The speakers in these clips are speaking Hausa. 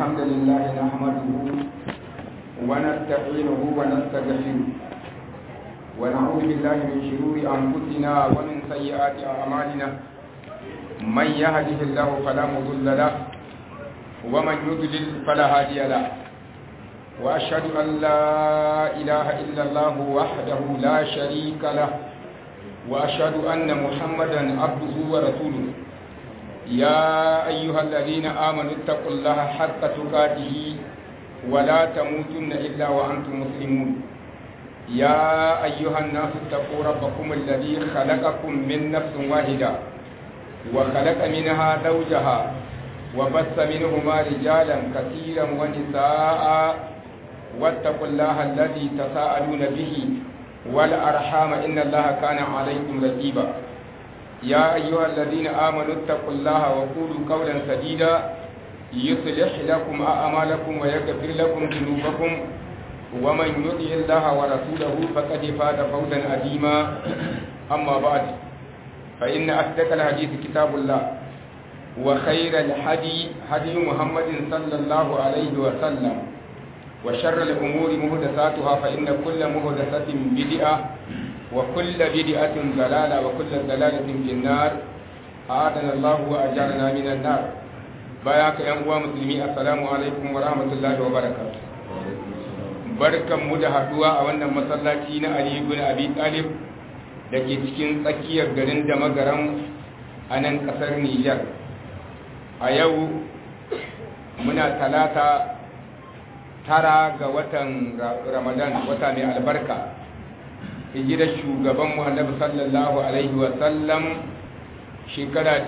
الحمد لله نحمده ونستعينه ونستغفره ونعوذ بالله من شرور أنفسنا ومن سيئات أعمالنا من يهده الله فلا مضل له ومن يضلل فلا هادي له وأشهد أن لا إله إلا الله وحده لا شريك له وأشهد أن محمدا عبده ورسوله يا أيها الذين آمنوا اتقوا الله حق تقاته ولا تموتن إلا وأنتم مسلمون يا أيها الناس اتقوا ربكم الذي خلقكم من نفس واحدة وخلق منها زوجها وبث منهما رجالا كثيرا ونساء واتقوا الله الذي تساءلون به والأرحام إن الله كان عليكم رقيبا يا أيها الذين آمنوا اتقوا الله وقولوا قولا سديدا يصلح لكم أعمالكم ويغفر لكم ذنوبكم ومن يطع الله ورسوله فقد فاز فوزا عظيما أما بعد فإن أصدق الحديث كتاب الله وخير الحدي هدي محمد صلى الله عليه وسلم وشر الأمور مهدساتها فإن كل مهدسة بدعة وكل بدعة ضلالة وكل ضلالة في النار أعاذنا الله وأجارنا من النار باياك يا مسلمي السلام عليكم ورحمة الله وبركاته barkan mu da haduwa a wannan masallaci na Ali ibn Abi Talib da ke cikin tsakiyar garin da magaran a nan kasar Nijar a yau muna talata tara ga watan Ramadan wata mai albarka hijirar shugaban Muhammad sallallahu alaihi wa sallam shekara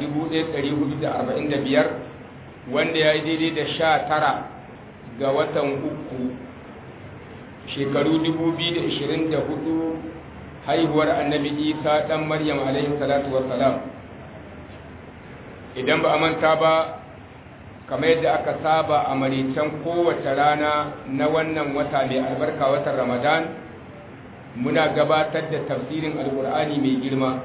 1445 wanda ya yi daidai da sha tara ga watan uku shekaru 2024 haihuwar annabi isa ɗan maryam alaihi salatu wassalam idan ba a manta ba kamar yadda aka saba a maritan kowace rana na wannan wata mai albarka watan ramadan muna gabatar da tafsirin alkur'ani mai girma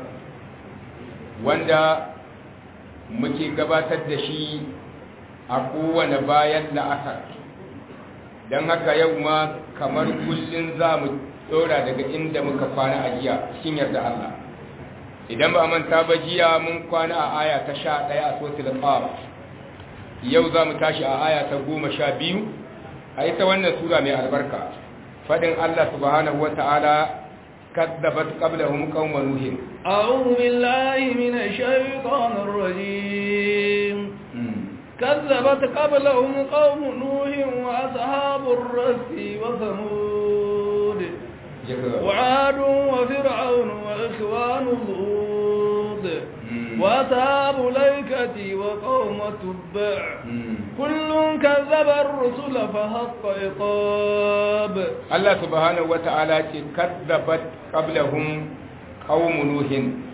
wanda muke gabatar da shi a kowane bayan la'asar don haka yau ma kamar kullum za mu tsora daga inda muka kwana a jiya cikin yarda Allah idan ba manta ba jiya mun kwana a aya ta sha ɗaya a sotil qaf yau za mu tashi a aya ta goma sha biyu a ita wannan sura mai albarka faɗin Allah subhanahu wa ta'ala كذبت قبلهم قوم نوح أعوذ بالله من الشيطان الرجيم كذبت قبلهم قوم نوح وأصحاب الرس وثمود وعاد وفرعون وإخوان لوط وأصحاب الأيكة وقوم تبع كل كذب الرسل فحق عقاب الله سبحانه وتعالى كذبت قبلهم قوم نوح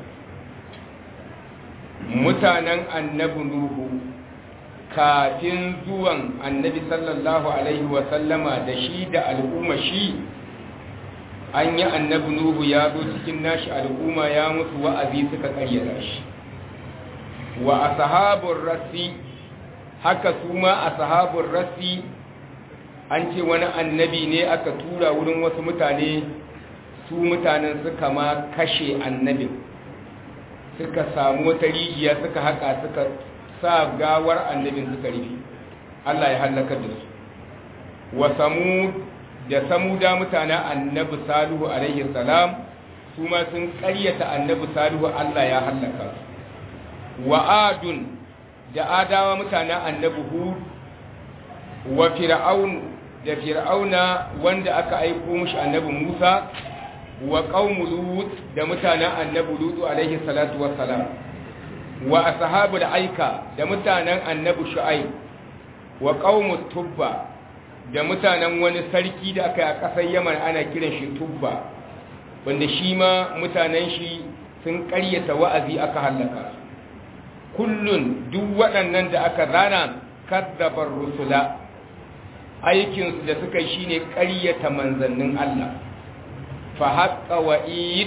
mutanen annabi nuhu kafin zuwan annabi sallallahu alaihi wasallama da shi da al'umma shi an yi annabi nuhu ya zo cikin nashi al'umma ya musu wa'azi suka karyata shi wa ashabur rasi haka su ma ashabur rasi an ce wani annabi ne aka tura wurin wasu mutane su mutanen suka ma kashe annabin suka samu wata rijiya suka haka suka sa gawar annabin suka rufe Allah ya halaka da su wa samud da samuda mutanen annabi salihu alaihi salam su ma sun ƙaryata annabi salihu Allah ya halaka su wa adun da adawa mutanen annabi hud wa fir'aun da fir'auna wanda aka aiko mushi annabi musa wa qaumu lut da mutanen annabi lut alaihi salatu wassalam wa ashabul aika da mutanen annabi shu'aib wa qaumu tubba da mutanen wani sarki da aka yi a ƙasar yaman ana kiran shi tubba wanda shi ma mutanen shi sun ƙaryata wa'azi aka hallaka kullun duk waɗannan da aka rana kaddabar rusula aikinsu da suka yi shine ƙaryata manzannin Allah fa haqqa wa'id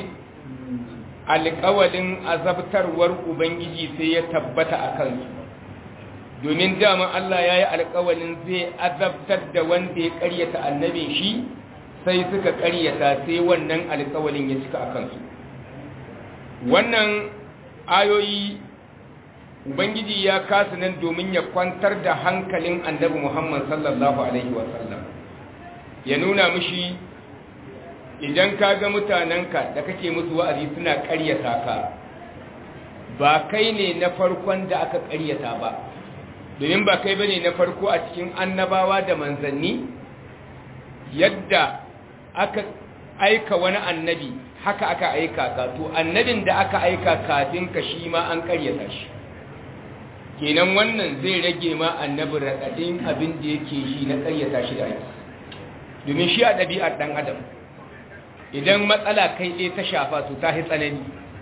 alƙawalin azabtarwar ubangiji sai ya tabbata a kansu domin dama Allah ya yi alƙawalin zai azabtar da wanda ya ƙaryata annabin shi sai suka ƙaryata sai wannan alƙawalin ya cika a kansu wannan ayoyi ubangiji ya kasu nan domin ya kwantar da hankalin annabi muhammad sallallahu alaihi wasallam ya nuna mushi idan ka ga mutanenka da kake musu wa'azi suna ƙaryata ka ba kai ne na farkon da aka ƙaryata ba domin ba kai bane na farko a cikin annabawa da manzanni yadda aka aika wani annabi haka aka aika ka to annabin da aka aika kafin ka shi ma an ƙaryata shi kenan wannan zai rage ma annabi raɗaɗin abin da yake shi na ƙaryata shi da aiki domin shi a ɗabi'ar ɗan adam idan matsala kai ɗaya ta shafa to ta tsanani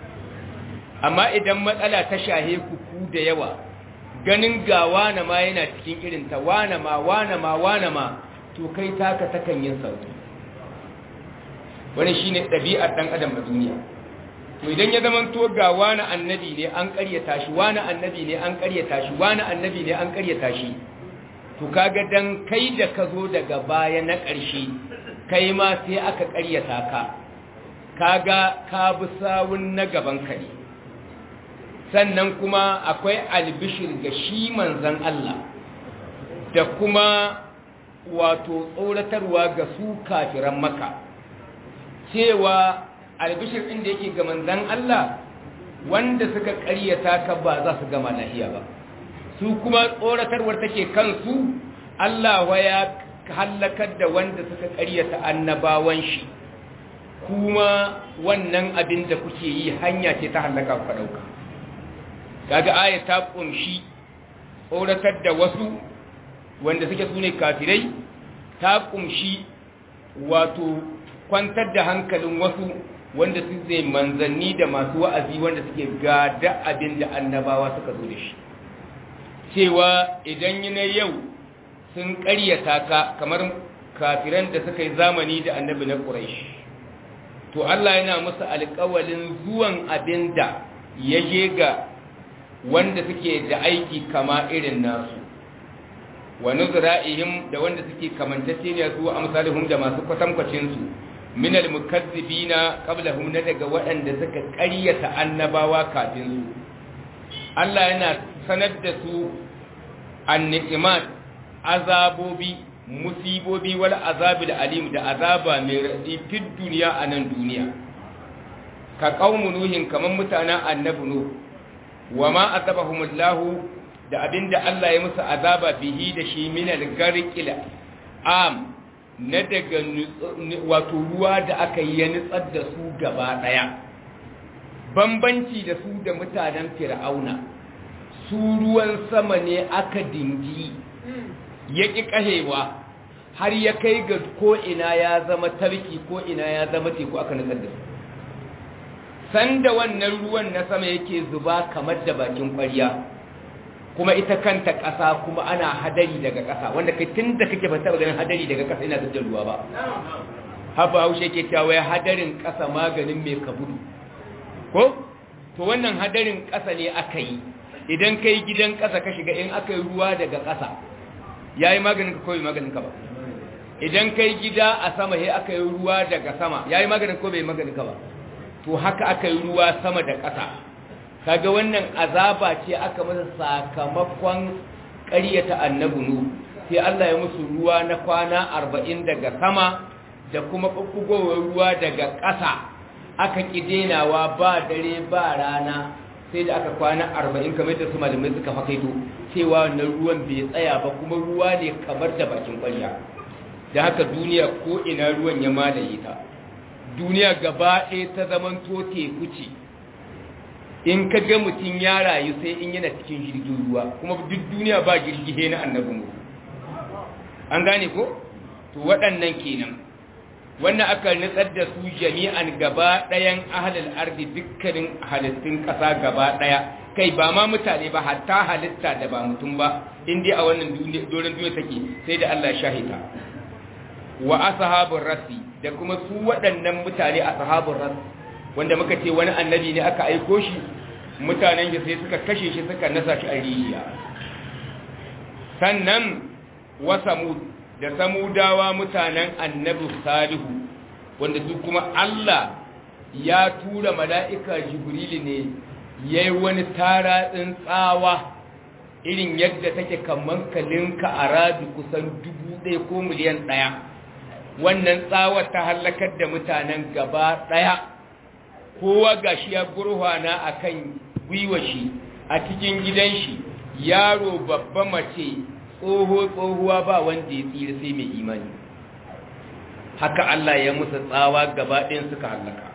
amma idan matsala ta shahe kuku da yawa ganin ga wane ma yana cikin irinta wane ma wane ma wane ma to kai taka takan yin sauki wani shi ne ɗabi'ar ɗan adam a duniya to idan ya zama to ga wani annabi ne an ƙaryata shi wani annabi ne an ƙaryata shi wani annabi ne an ƙaryata shi to kaga dan kai da ka zo daga baya na ƙarshe kai ma sai aka ƙaryata ka kaga ka bi sawun na gaban ka ne sannan kuma akwai albishir ga shi manzan Allah da kuma wato tsoratarwa ga su kafiran maka cewa albishir ɗin da yake ga manzan Allah wanda suka ƙaryata ka ba za su gama lahiya ba su kuma tsoratarwar take kansu Allah wa ya hallakar da wanda suka ƙaryata annabawan shi kuma wannan abin da kuke yi hanya ce ta hallaka ku ɗauka kaga aya ta ƙunshi tsoratar da wasu wanda suke sune kafirai ta ƙunshi wato kwantar da hankalin wasu wanda su zai manzanni da masu wa'azi wanda suke gada abin da annabawa suka zo da shi cewa idan yi na yau sun ƙaryata ka kamar kafiran da suka yi zamani da annabi na ƙuraish to Allah yana musu alƙawalin zuwan abin da ya je ga wanda suke da aiki kama irin nasu wa nuzra'ihim da wanda suke kamantacce ne su amsalihum da masu kwatankwacin su min almukazzibina qablahum na daga waɗanda suka ƙaryata annabawa kafin su Allah yana sanar da su anniqimat azabobi musibobi wal azabil alim da azaba mai radi fi duniya a nan duniya ka qaumu nuhin kaman mutanen annabi nuh wa ma azabahumullahu da abinda Allah ya musu azaba bihi da shi min al-garqil am na daga wato ruwa da aka yi ya nutsar da su gaba daya bambanci da su da mutanen fir'auna su ruwan sama ne aka dingi ya ƙi ƙahewa har ya kai ga ko'ina ya zama tarki ko'ina ya zama teku aka nutsar da su sanda wannan ruwan na sama yake zuba kamar da bakin ƙwarya kuma ita kanta ƙasa kuma ana hadari daga ƙasa wanda kai tun da kake ba taɓa ganin hadari daga ƙasa ina da ruwa ba haba haushe ke cewa ya hadarin ƙasa maganin mai kabudu ko to wannan hadarin ƙasa ne aka yi idan kai gidan ƙasa ka shiga in aka yi ruwa daga ƙasa ya yi maganin ka ko bai maganin ka ba idan kai gida a sama sai aka yi ruwa daga sama ya yi maganin ko bai maganin ka ba to haka aka yi ruwa sama da ƙasa kaga wannan azaba ce aka masa sakamakon ƙaryata annabi nu sai Allah ya musu ruwa na kwana arba'in daga sama da kuma ɓuɓɓugowar ruwa daga ƙasa aka ƙidenawa ba dare ba rana sai da aka kwana arba'in kamar da su malamai suka fakaito cewa wannan ruwan bai tsaya ba kuma ruwa ne kamar da bakin ƙwarya da haka duniya ko ina ruwan ya malaye ta duniya gaba ɗaya ta zaman to teku ce in ka ga mutum ya rayu sai in yana cikin jirgin ruwa kuma duk duniya ba jirgi na annabin mu an gane ko to waɗannan kenan wannan aka nutsar da su jami'an gaba ɗayan ahalal ardi dukkanin halittun ƙasa gaba ɗaya kai ba ma mutane ba hatta halitta da ba mutum ba in dai a wannan doron duniya take sai da Allah shahita wa ashabur rasi da kuma su waɗannan mutane ashabur ras wanda muka ce wani annabi ne aka aiko shi mutanen shi sai suka kashe shi suka nasa shi a rijiya sannan wa samud da samudawa mutanen annabi salihu wanda su kuma Allah ya tura mala'ika jibrilu ne yayi wani taratsin tsawa irin yadda take kaman kalinka a radu kusan dubu ɗaya ko miliyan ɗaya wannan tsawar ta hallakar da mutanen gaba ɗaya kowa gashi ya gurhwana a kan gwiwa shi a cikin gidan shi yaro babba mace tsoho tsohuwa ba wanda ya tsira sai mai imani haka Allah ya musu tsawa gaba ɗayan suka hallaka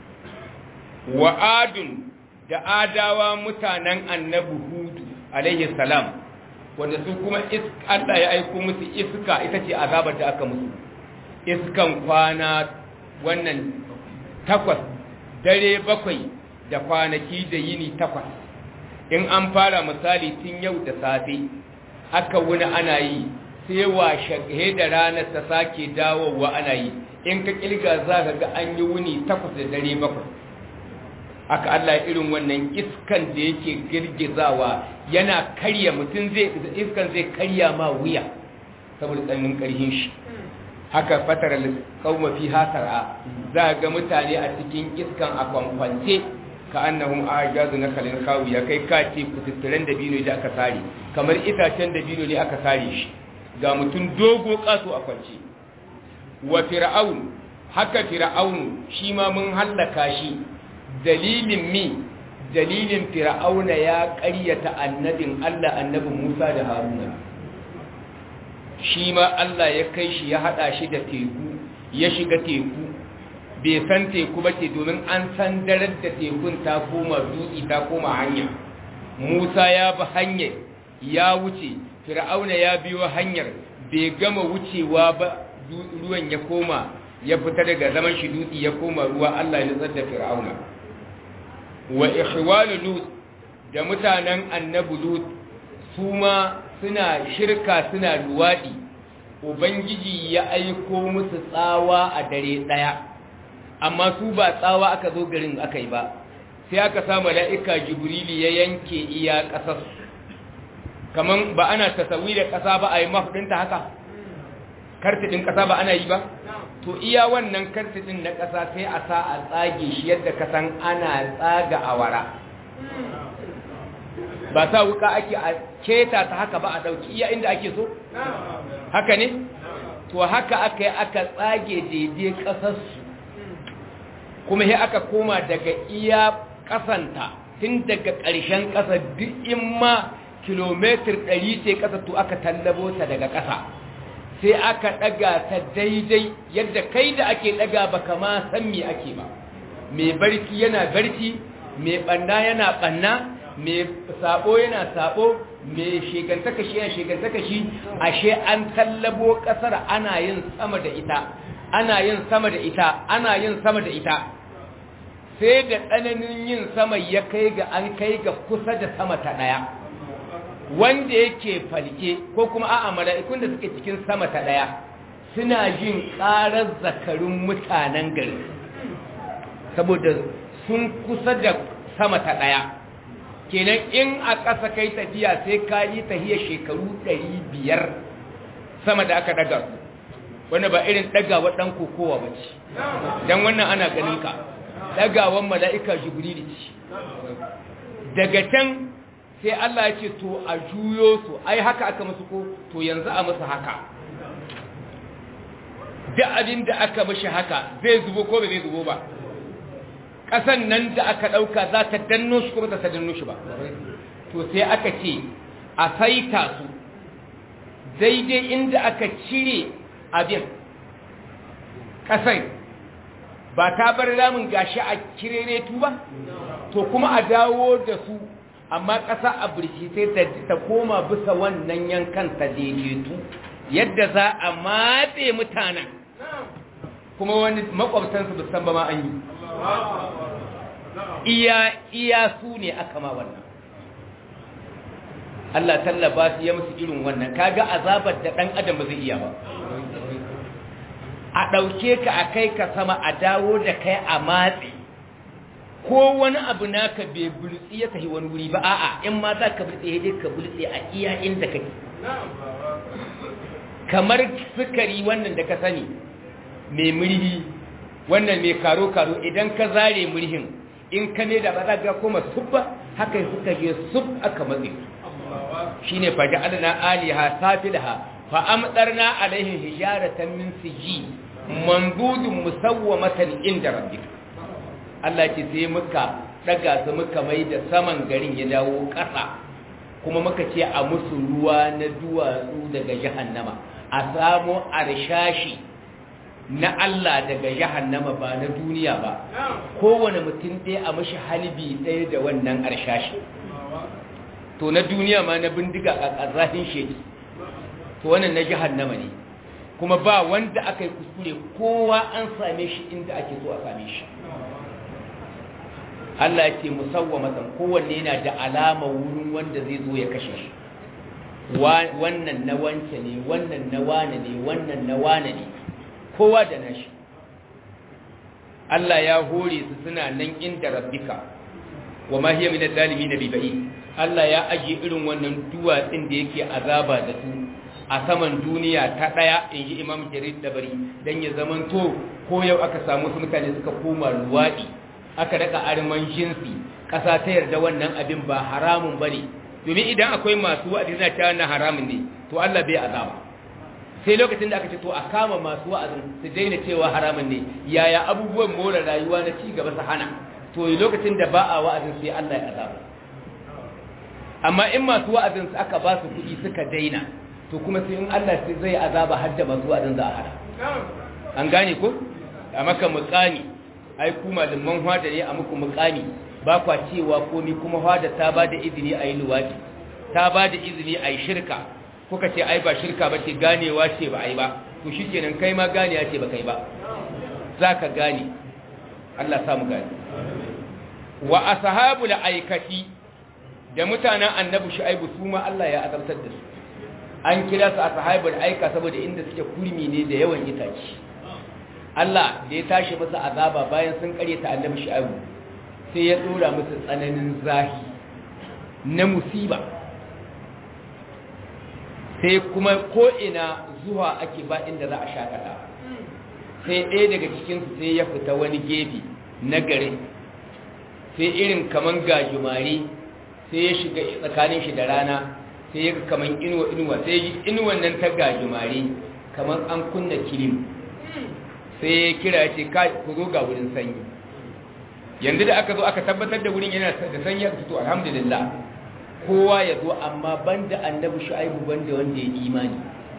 wa adun da adawa mutanen annabi hudu alaihi salam wanda su kuma Allah ya aiko musu iska ita ce azabar da aka musu iskan kwana wannan takwas dare bakwai da kwanaki da yini takwas in an fara misali tun yau da safe aka wuni ana yi sai washe da ranar ta sake dawowa ana yi in ka kilga za ka ga an yi wuni takwas da dare bakwai aka Allah irin wannan iskan da yake girgizawa yana karya mutum zai iskan zai karya ma wuya saboda tsananin karhin shi haka fatar kauma fi hasara za ga mutane a cikin iskan a kwankwance ka annahum ajazu na kalin kawiya kai ka ce kututturen dabino da aka sare kamar itacen dabino ne aka sare shi ga mutum dogo kaso a kwance wa fir'aun haka fir'aun shi ma mun hallaka shi dalilin mi dalilin fir'auna ya ƙaryata annabin Allah annabin Musa da Haruna shi ma Allah ya kai shi ya hada shi da teku ya shiga teku bai san teku ba ce domin an san darar da tekun ta koma dutse ta koma hanya Musa ya bi hanyar ya wuce fir'auna ya biyo hanyar bai gama wucewa ba ruwan ya koma ya fita daga zaman shi dutse ya koma ruwa Allah ya nutsar da fir'auna wa ikhwanu lut da mutanen annabi lut su ma suna shirka suna luwadi ubangiji ya aiko musu tsawa a dare daya amma su ba tsawa aka zo garin aka yi ba sai aka sa mala'ika jibrili ya yanke iya kasar kaman ba ana tasawi da kasa ba a yi mafudinta haka kartidin kasa ba ana yi ba to iya wannan kartidin na kasa sai a sa a tsage shi yadda kasan ana tsaga awara ba sa wuka ake a keta ta haka ba a dauki iya inda ake so haka ne to haka aka yi aka tsage daidai kasarsu kuma sai aka koma daga iya kasanta tun daga ƙarshen ƙasa duk in ma kilomitar ɗari ce ƙasa to aka tallabo ta daga ƙasa sai aka ɗaga ta daidai yadda kai da ake ɗaga ba kama san me ake ba mai barci yana barci mai ɓanna yana ɓanna mai sabo yana sabo mai shegantaka shi yana shegantaka shi ashe an tallabo ƙasar ana yin sama da ita ana yin sama da ita ana yin sama da ita sai da tsananin yin sama ya kai ga an kai ga kusa da sama ta ɗaya wanda yake falke ko kuma a'a mala'ikun da suke cikin sama ta ɗaya suna jin ƙarar zakarun mutanen gari saboda sun kusa da sama ta ɗaya kenan in a ƙasa kai tafiya sai ka yi tafiya shekaru ɗari biyar sama da aka ɗaga su wanda ba irin ɗagawa ɗan kokowa ba ce don wannan ana ganin ka ɗagawan mala'ika jibrili ce daga can sai Allah ya ce to a juyo su ai haka aka musu ko to yanzu a musu haka da abin da aka mashi haka zai zubo ko ba zai zubo ba ƙasan nan da aka ɗauka za ta danno shi ko ba ta danno shi ba to sai aka ce a saita su daidai inda aka cire abin ƙasar ba ta bar ramin gashi a kireretu ba to kuma a dawo da su amma ƙasa a birki sai ta koma bisa wannan yankan ta daidaitu yadda za a matse mutanen kuma wani makwabtansu musan ba ma an yi iya iya su ne aka ma wannan Allah tallaba su ya musu irin wannan kaga azabar da ɗan adam ba zai iya ba a ɗauke ka a kai ka sama a dawo da kai a matse ko wani abu naka bai bultsi ya tafi wani wuri ba a'a in ma za ka bultse dai ka bultse a iya inda kake kamar sukari wannan da ka sani mai murhi wannan mai karo-karo idan ka zare murhin in ka ne da ba za ga kuma subba haka suka je sub aka matse shi ne faji adana aliha safilaha fa'amtarna alaihin hijaratan min siji mandudun musawwamatan inda rabbika Allah ce sai muka daga su muka mai da saman garin ya dawo ƙasa kuma muka ce a musu ruwa na duwatsu daga jahannama a samo arshashi na Allah daga jahannama ba na duniya ba kowane mutum ɗaya a mashi halibi ɗaya da wannan arshashi to na duniya ma na bindiga a ƙazahin sheki to wannan na jahannama ne kuma ba wanda aka yi kuskure kowa an same shi inda ake so a same shi Allah ya ce musawwamatan kowanne yana da alama wurin wanda zai zo ya kashe shi wannan na wance ne wannan na wane ne wannan na wane ne kowa da nashi Allah ya hore su suna nan inda rabbika wa ma hiya min adh-dhalimin bibai Allah ya aje irin wannan duwatsin da yake azaba da su a saman duniya ta daya inji Imam Jarir Dabari dan ya zamanto ko yau aka samu su mutane suka koma luwadi aka raka arman jinsi ƙasa ta yarda wannan abin ba haramun ba ne domin idan akwai masu wa'azi na ta na haramun ne to Allah bai azaba sai lokacin da aka ce to a kama masu wa'azin su daina cewa haramun ne yaya abubuwan more rayuwa na ci gaba su hana to lokacin da ba a wa'azin sai Allah ya azaba amma in masu wa'azin su aka ba su kuɗi suka daina to kuma sai in Allah sai zai azaba har da masu wa'azin za a hana an gane ko a maka mutsani ai ku malaman hwada ne a muku mukami ba kwa cewa komi kuma hwada ta ba da izini a yi luwadi ta ba da izini a yi shirka kuka ce ai ba shirka ba ce ganewa ce ba ai ba to shi kenan kai ma ganiya ce ba kai ba za ka gane Allah samu gane wa ashabu la aikati da mutanen annabi shu'aibu su ma Allah ya azabtar da su an kira su ashabul aika saboda inda suke kurmi ne da yawan itaci Allah da ya tashi masa azaba bayan sun karyata annabi Shu'aibu sai ya dora musu tsananin zahi na musiba sai kuma ko ina zuwa ake ba inda za a shakata sai ɗaya daga cikin su sai ya fita wani gefe na gare sai irin kaman gajumare sai ya shiga tsakanin shi da rana sai ya kaman inuwa inuwa sai yi inuwan nan ta gajumare kaman an kunna kilim sai ya kira ce ku zo ga wurin sanyi yanzu da aka zo aka tabbatar da wurin yana da sanyi aka fito alhamdulillah kowa ya zo amma banda annabi shu'aibu banda wanda ya imani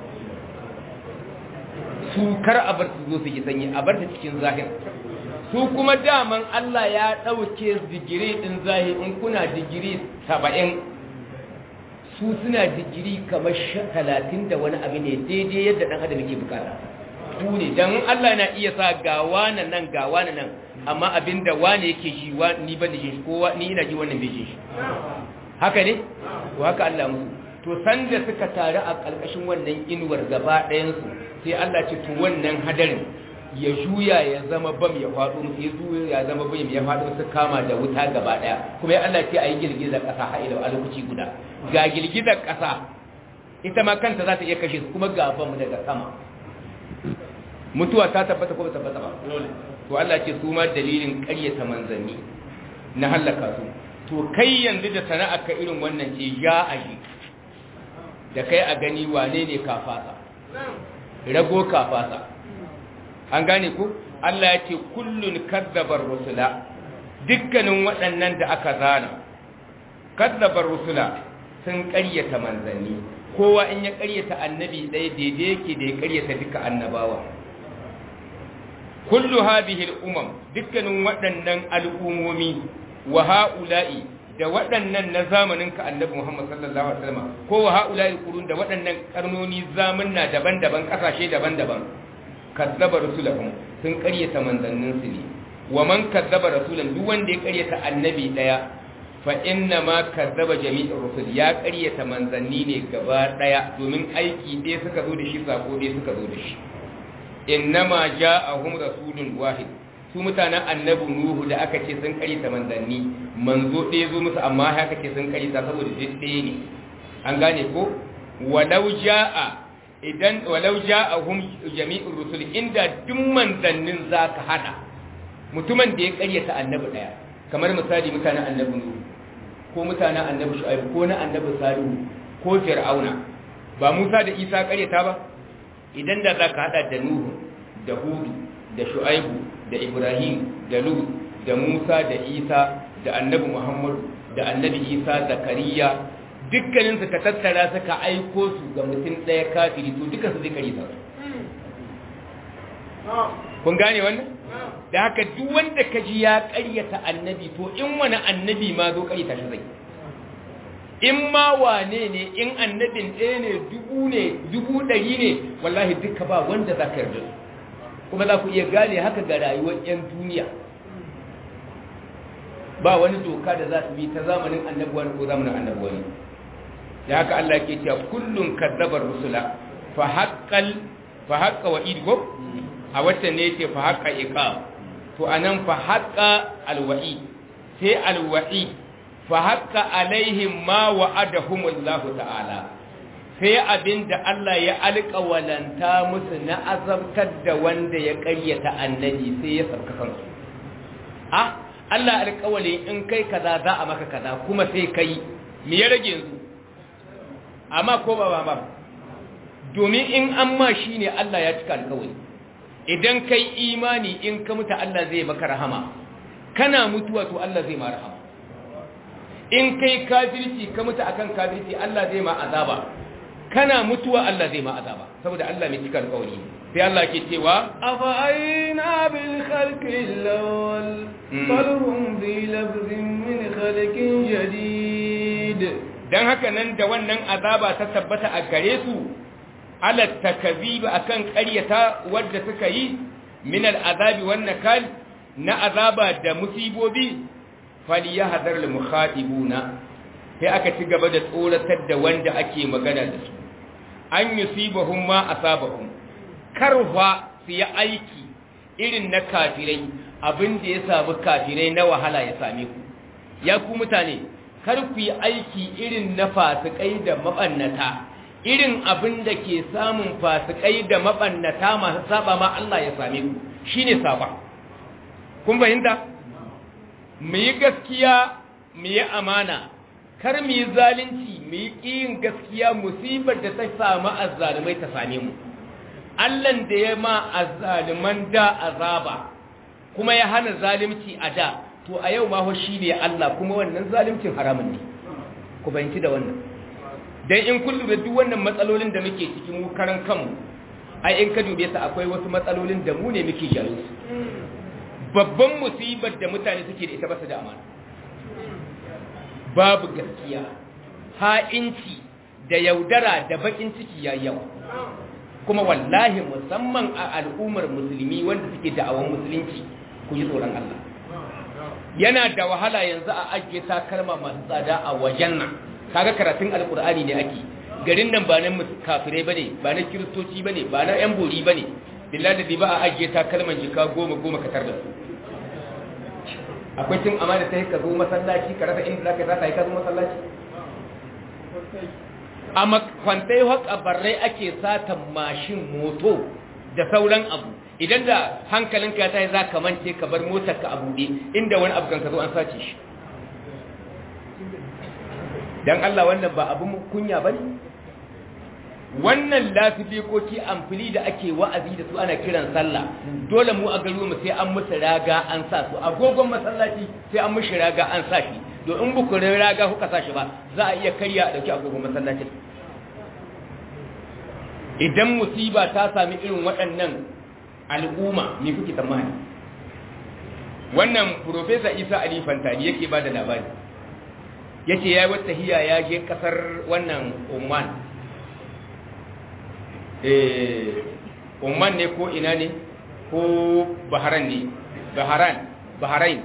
su kar a bar su zo su yi sanyi a bar ta cikin zahir su kuma daman Allah ya ɗauke digiri ɗin zahir in kuna digiri saba'in su suna digiri kamar talatin da wani abu ne daidai yadda ɗan adam yake bukata su ne don Allah na iya sa ga wane nan ga wane nan amma abinda wane yake shi ni ban da shi ko ni ina ji wannan bai shi haka ne to haka Allah musu to sanda suka taru a ƙarƙashin wannan inuwar gaba ɗayansu sai Allah ce to wannan hadarin ya juya ya zama bam ya faɗo musu ya juya ya zama bam ya faɗo su kama da wuta gaba ɗaya kuma ya Allah ce a yi girgizar ƙasa haɗe a lokaci guda ga girgizar ƙasa ita ma kanta za ta iya kashe su kuma ga bam daga sama mutuwa ta tabbata ko ba tabbata ba to Allah ce su ma dalilin ƙaryata manzanni na hallaka su to kai yanzu da sana'a ka irin wannan ce ya aji da kai a gani wane ne kafasa rago kafasa an gane ku Allah ya ce kullun kadzabar rusula dukkanin waɗannan da aka zana kadzabar rusula sun ƙaryata manzanni kowa in ya ƙaryata annabi ɗaya daidai yake da ya ƙaryata duka annabawa kullu hadhihi al-umam dukkanin waɗannan al'umomi wa ha'ula'i da waɗannan na zamanin ka annabi Muhammad sallallahu alaihi wasallam ko wa ha'ula'i qurun da waɗannan karnoni zamanna daban-daban kasashe daban-daban kazzaba rusulahum sun ƙaryata manzannin su ne wa man kazzaba rasulan duk wanda ya ƙaryata annabi daya fa inna ma kazzaba jami'ur rusul ya ƙaryata manzanni ne gaba daya domin aiki ɗaya suka zo da shi sako ɗaya suka zo da shi innama ja'ahum rasulun wahid su mutanen annabi nuhu da aka ce sun karita manzanni manzo ɗaya zo musu amma haka ce sun karita saboda duk ɗaya ne an gane ko walau jaa idan walau ja'ahum jami'ur rusul inda duk manzannin zaka hada mutumin da ya karyata annabi daya kamar misali mutanen annabi nuhu ko mutanen annabi shu'aib ko na annabi salihu ko fir'auna ba Musa da Isa karyata ba idan da zaka hada da nuhu da hudu da shu'aibu da ibrahim da lut da musa da isa da annabi muhammad da annabi isa zakariya dukkaninsu ka tattara suka aiko su ga mutum ɗaya kafiri to duka su zai kari sa kun gane wannan da haka duk wanda ka ji ya ƙaryata annabi to in wani annabi ma zo ƙaryata shi zai in ma wane ne in annabin ɗaya ne dubu ne dubu ɗari ne wallahi duka ba wanda za ka yarda kuma za ku iya gane haka ga rayuwar 'yan duniya ba wani doka da za su bi ta zamanin annabuwa ko zamanin annabuwa ne da haka Allah ke cewa kullum kadzabar rusula fa haqqal fa haqqa wa idgo a wata ne yake fa haqqa iqab to anan fa haqqa alwa'i sai alwa'i fa haqqa alaihim ma wa'adahum Allah ta'ala sai abinda Allah ya alƙawalanta musu na azabtar da wanda ya ƙaryata annabi sai ya sauka kansu ah Allah alƙawali in kai kaza za a maka kaza kuma sai kai me ya rage yanzu amma ko ba ba domin in an ma shi ne Allah ya cika alƙawali idan kai imani in ka mutu Allah zai maka rahama kana mutuwa to Allah zai ma rahama in kai kafirci ka mutu akan kafirci Allah zai ma azaba kana mutuwa Allah zai ma azaba saboda Allah mai cika alƙawari sai Allah ke cewa afa aina bil khalqi lawal bal hum bi labzin min khalqin jadid dan haka nan da wannan azaba ta tabbata a gare su ala takziba akan ƙaryata wadda suka yi min al azabi wan nakal na azaba da musibobi falyahdhar al mukhatibuna sai aka ci gaba da tsoratar da wanda ake magana da su an yusibahum ma asabahum karfa su yi aiki irin na kafirai abin da ya samu kafirai na wahala ya same ku ya ku mutane kar ku yi aiki irin na fasikai da mabannata irin abin da ke samun fasikai da mabannata masu saba ma Allah ya same ku shine saba kun fahimta mu yi gaskiya mu yi amana kar mu yi zalunci mu yi ƙiyin gaskiya musibar da ta samu azzalumai ta same mu Allahn da ya ma azzaluman da azaba kuma ya hana zalunci a da to a yau ma ho shi ne Allah kuma wannan zaluncin haramun ne ku bayanci da wannan dan in kun lura duk wannan matsalolin da muke cikin mu karan kanmu ai in ka dube su akwai wasu matsalolin da mu ne muke jawo su babban musibar da mutane suke da ita ba su da amana babu gaskiya ha'inci da yaudara da bakin ciki ya yawa kuma wallahi musamman a al'ummar musulmi wanda suke da'awan musulunci ku yi tsoron Allah yana da wahala yanzu a ajiye takalma masu tsada a wajen nan kaga karatun alkur'ani ne ake garin nan ba na kafirai bane ba na kiristoci bane ba na yan bori bane billahi da ba a ajiye takalman jika goma goma ka tar da su akwai cin amana ta ka zo masallaci ka rasa inda zaka zaka yi ka zo masallaci a makwantai haka barrai ake satan mashin moto da sauran abu idan da hankalinka ya tayi za ka mance ka bar motar ka a buɗe inda wani abu kan ka zo an sace shi dan Allah wannan ba abu kunya bane wannan lafifikoki amfili da ake wa'azi da su ana kiran sallah dole mu a garuwa mu sai an musu raga an sa su agogon masallaci sai an mushi raga an sa shi to in buku raga kuka sa shi ba za a iya karya a dauki agogon masallacin idan musiba ta sami irin waɗannan al'umma me kuke tsammani wannan profesa isa ali fantani yake ba da labari yace yayi wata hiya ya je kasar wannan Oman eh Oman ne ko ina ne ko Bahrain ne Bahrain Bahrain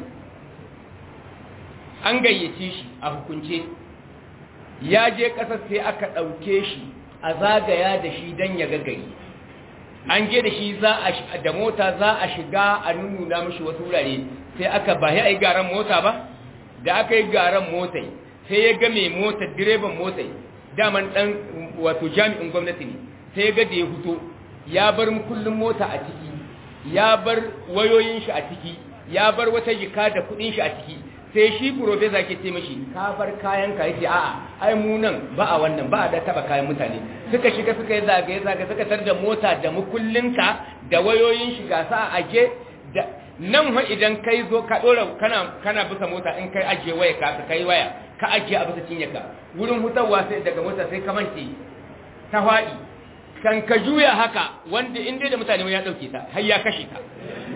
an gayyace shi a hukunce ya je kasar sai aka ɗauke shi a zagaya da shi don ya gagari an je da shi za a da mota za a shiga a nuna mishi wasu wurare sai aka ba ya yi garan mota ba da aka yi garan motai sai ya ga mai motar direban motai daman dan wato jami'in gwamnati ne sai ga da ya fito ya bar kullum mota a ciki ya bar wayoyin shi a ciki ya bar wata jika da kudin shi a ciki sai shi professor ke ce mishi ka bar kayan ka yace a'a ai mu nan ba a wannan ba a da taba kayan mutane suka shiga suka yi zagaye zagaye suka tar da mota da mukullinka da wayoyin shi ga sa aje da nan fa idan kai zo ka dora kana kana bisa mota in kai aje waya ka kai waya ka aje a bisa cinyarka wurin hutawa sai daga mota sai ka mance ta faɗi kan ka juya haka wanda in dai da mutane ya dauke ta har ya kashe ta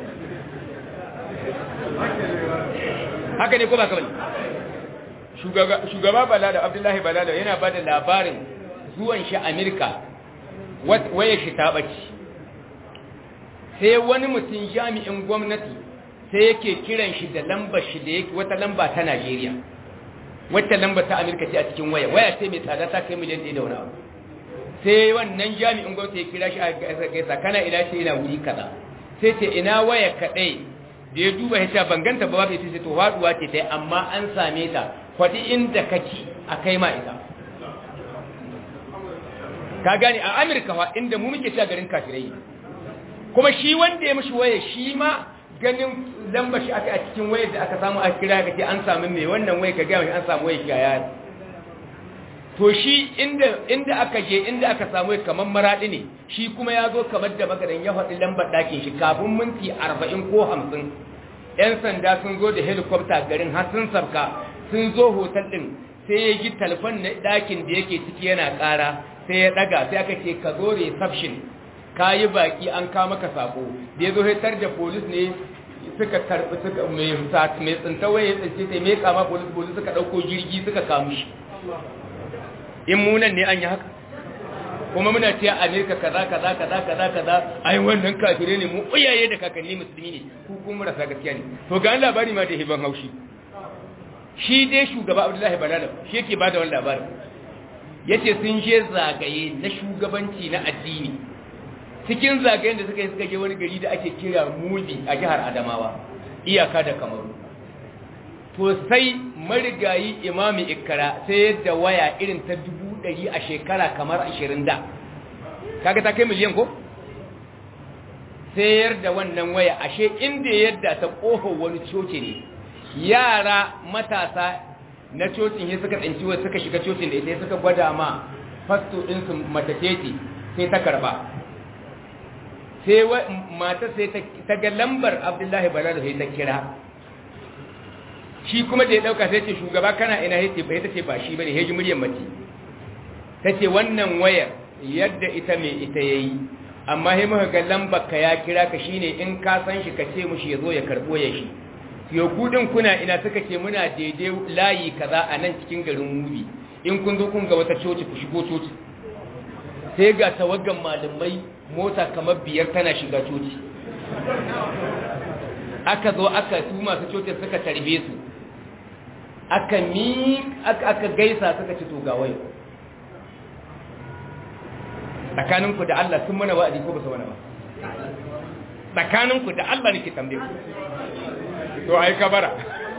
haka ne ko ba kamar shugaba balada abdullahi balada yana ba da labarin zuwan shi amerika waya shi ta ɓaci sai wani mutum jami'in gwamnati sai yake kiran shi da lambar shi da yake wata lamba ta najeriya wata lamba ta amerika ce a cikin waya waya ce mai tsada ta kai miliyan ɗaya da wani abu sai wannan jami'in gwamnati ya kira shi a gaisa kana ina ce ina wuri kaza sai ce ina waya kaɗai da ya duba ya ce banganta ba ba sai to haduwa ce tai amma an same ta kwadi inda kake a kai ma ita ka gane a Amurka fa inda mu muke cewa garin kafirai kuma shi wanda ya mishi waya shi ma ganin lamba shi aka a cikin wayar da aka samu a kira ka ce an samu mai wannan waya ka gaya an samu waya shi ya to shi inda inda aka je inda aka samu kamar maradi ne shi kuma ya zo kamar da magadan ya faɗi lambar ɗakin shi kafin minti arba'in ko hamsin yan sanda sun zo da helicopter garin har sun sabka sun zo hotel ɗin sai ya ji talfan na ɗakin da yake ciki yana ƙara sai ya ɗaga sai aka ce ka zo reception ka yi baƙi an kama ka sako da ya zo hitar da polis ne suka karɓi suka mai tsintawa ya tsince sai mai kama polis polis suka ɗauko jirgi suka kamu shi in munan ne an yi haka kuma muna ce amerika kaza kaza kaza kaza kaza ai wannan kafire ne mu uyaye da kakanni musulmi ne ku kuma marasa gaskiya ne to ga labari ma da hiban haushi shi dai shugaba abdullahi balala shi yake bada wannan labarin yace sun je zagaye na shugabanci na addini cikin zagayen da suka yi suka je wani gari da ake kira mudi a jihar adamawa iyaka da kamaru to sai marigayi imami ikkara sai yadda waya irin ta dubu ɗari a shekara kamar ashirin da kaga ta kai miliyan ko sayar da wannan waya ashe inda yadda ta ƙofar wani coci ne yara matasa na cocin ya suka tsinci wasu suka shiga cocin da ita suka gwada ma fasto ɗinsu matateti sai ta karba sai mata sai ta ga lambar abdullahi balada sai ta kira shi kuma da ya dauka sai ce shugaba kana ina yace ba ita ce ba shi bane heji muryar mace tace wannan wayar yadda ita mai ita yayi amma sai muka ga lambar ka ya kira ka shine in ka san shi ka ce mushi yazo ya karbo ya shi yo kudin kuna ina suka ce muna daidai layi kaza a nan cikin garin mubi in kun zo kun ga wata coci ku shigo coci sai ga tawaggan malamai mota kamar biyar tana shiga coci aka zo aka su masu cocin suka tarbe su aka mi aka gaisa suka ci to ga wayo tsakaninku da Allah sun mana wa'adi ko ba su mana ba tsakaninku da Allah nake tambaye ku to ai kabara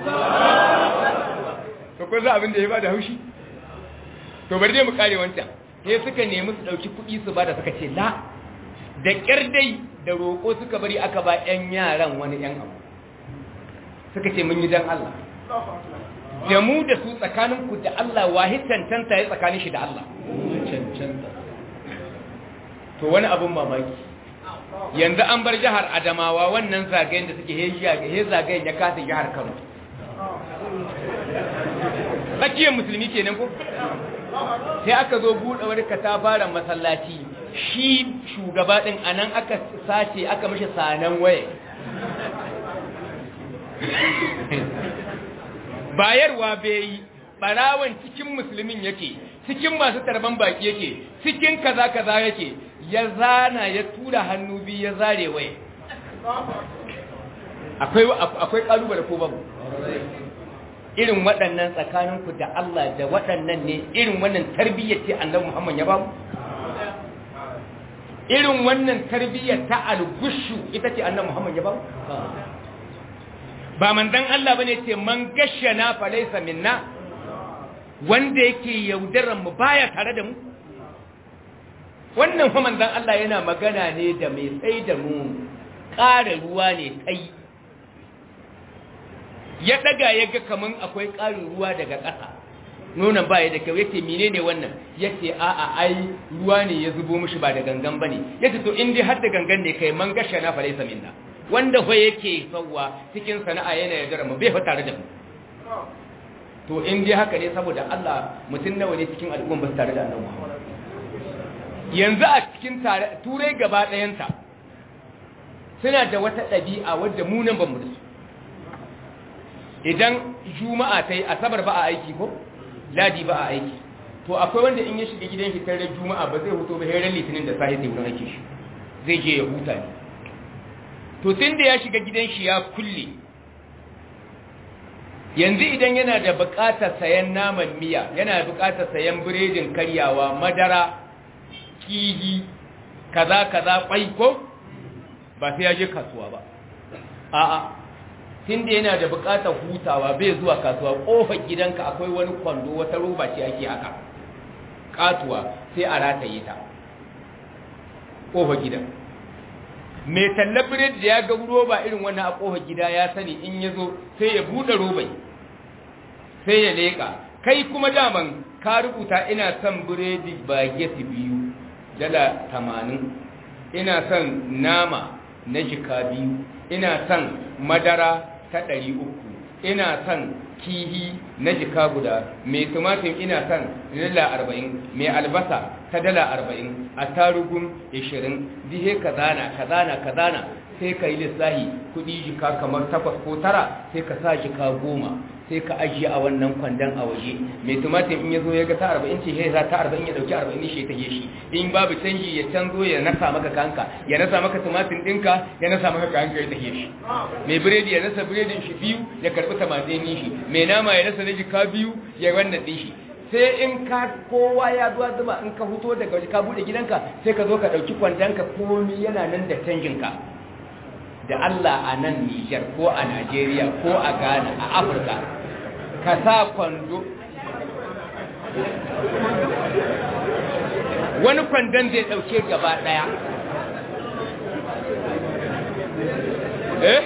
to ko za abin da ya bada haushi to bari dai mu kare wancan sai suka nemi su dauki kuɗi su bada suka ce la da kyar dai da roƙo suka bari aka ba 'yan yaran wani 'yan abu suka ce mun yi dan Allah da mu da su tsakaninku da Allah wahi cancanta ya tsakanin shi da Allah cancanta to wani abun mamaki yanzu an bar jihar Adamawa wannan zagayen da suke he zagayen ya kasa jihar Kano tsakiyar musulmi kenan ko sai aka zo buɗe wani katafaren masallaci shi shugaba ɗin a nan aka sace aka mashi sanan waye bayarwa bai yi ɓarawan cikin musulmin yake cikin masu tarban baki yake cikin kaza kaza yake ya zana ya tura hannu biyu ya zare waye akwai akwai kalubale ko babu irin waɗannan tsakaninku da Allah da waɗannan ne irin wannan tarbiyyar ce annabi Muhammad ya bamu irin wannan tarbiyyar ta algushu ita ce annabi Muhammad ya bamu ba manzon Allah bane ce man gashana fa laysa minna wanda yake yaudaran mu baya tare da mu wannan fa manzon Allah yana magana ne da mai sai da mu ƙara ruwa ne tai ya daga ya ga kaman akwai ƙarin ruwa daga ƙasa nonon baya da kyau yace menene wannan yace a'a ai ruwa ne ya zubo mishi ba da gangan bane yace to in dai har da gangan ne kai man gasha na falaisa minna wanda fa yake sauwa cikin sana'a yana yaudara mu bai fa tare da mu to in dai haka ne saboda Allah mutum nawa ne cikin al'umma ba su tare da annabi Muhammad yanzu a cikin turai gaba ɗayanta suna da wata ɗabi'a wadda mu nan ba mu da su idan juma'a ta yi asabar ba a aiki ko ladi ba a aiki to akwai wanda in ya shiga gidan shi tare juma'a ba zai huto ba heran litinin da sahi sai wurin aiki shi zai je ya huta ne to tun da ya shiga gidan shi ya kulle yanzu idan yana da buƙatar sayan naman miya yana buƙatar sayan biredin karyawa madara kihi kaza kaza kwai ko ba sai ya je kasuwa ba a'a tun da yana da buƙatar hutawa bai zuwa kasuwa ƙofar gidanka akwai wani kwando wata roba ce ake haka katuwa sai a rataye ta ƙofar gidan mai tallar biredi da ya ga roba irin wannan a ƙofar gida ya sani in ya zo sai ya buɗe robai sai ya leƙa kai kuma daman ka rubuta ina son biredi bageti biyu dala tamanin ina son nama na jika biyu ina son madara ta ɗari uku ina son kihi na jika guda mai tumatin ina son dala arba'in mai albasa ta dala arba'in a tarugun ishirin dihe kazana kazana kazana sai ka yi lissahi kudi jika kamar takwas ko tara sai ka sa jika goma sai ka ajiye a wannan kwandon a waje mai tumatin in ya zo ya ga ta arba'in ce ya za ta arba'in ya dauki arba'in shi ta shi in babu canji ya canzo ya nasa maka kanka ya nasa maka tumatin ɗinka ya nasa maka kanka ya tafiye shi mai biredi ya nasa biredin shi biyu ya karɓi tamatin shi mai nama ya nasa na jika biyu ya wannan ɗin shi sai in ka kowa ya zuwa zuba in ka fito daga waje ka bude gidanka sai ka zo ka dauki kwandonka komi yana nan da canjinka da Allah a nan Nijar ko a Najeriya ko a Ghana a Afirka ka sa kwando wani kwandon zai dauke gaba daya eh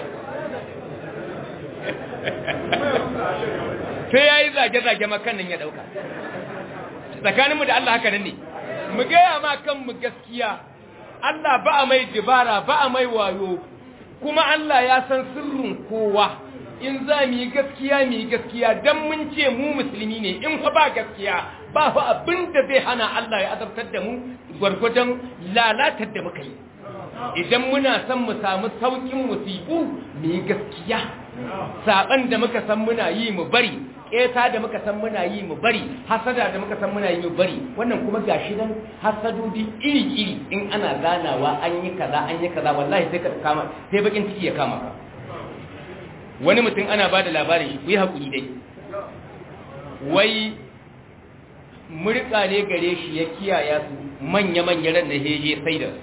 sai ya yi zage-zage makannin ya dauka tsakaninmu da Allah haka nan ne mu gaya ma kanmu gaskiya Allah ba a mai dibara ba a mai wayo kuma Allah ya san sirrin kowa in za mu yi gaskiya mu yi gaskiya don mun ce mu musulmi ne in fa ba gaskiya ba fa abin da zai hana Allah ya azabtar da mu gwargwadon lalatar da muka yi idan muna son mu samu saukin musibu mu yi gaskiya saban da muka san muna yi mu bari ƙeta da muka san muna yi mu bari hasada da muka san muna yi mu bari wannan kuma gashi nan hasadodi iri-iri in ana ganawa an yi kaza an yi kaza wallahi sai ka kama sai bakin ciki ya kama ka wani mutum ana bada labarin shi ku yi hakuri dai wai murka ne gare shi ya kiyaya su manya-manya ran da heje sai da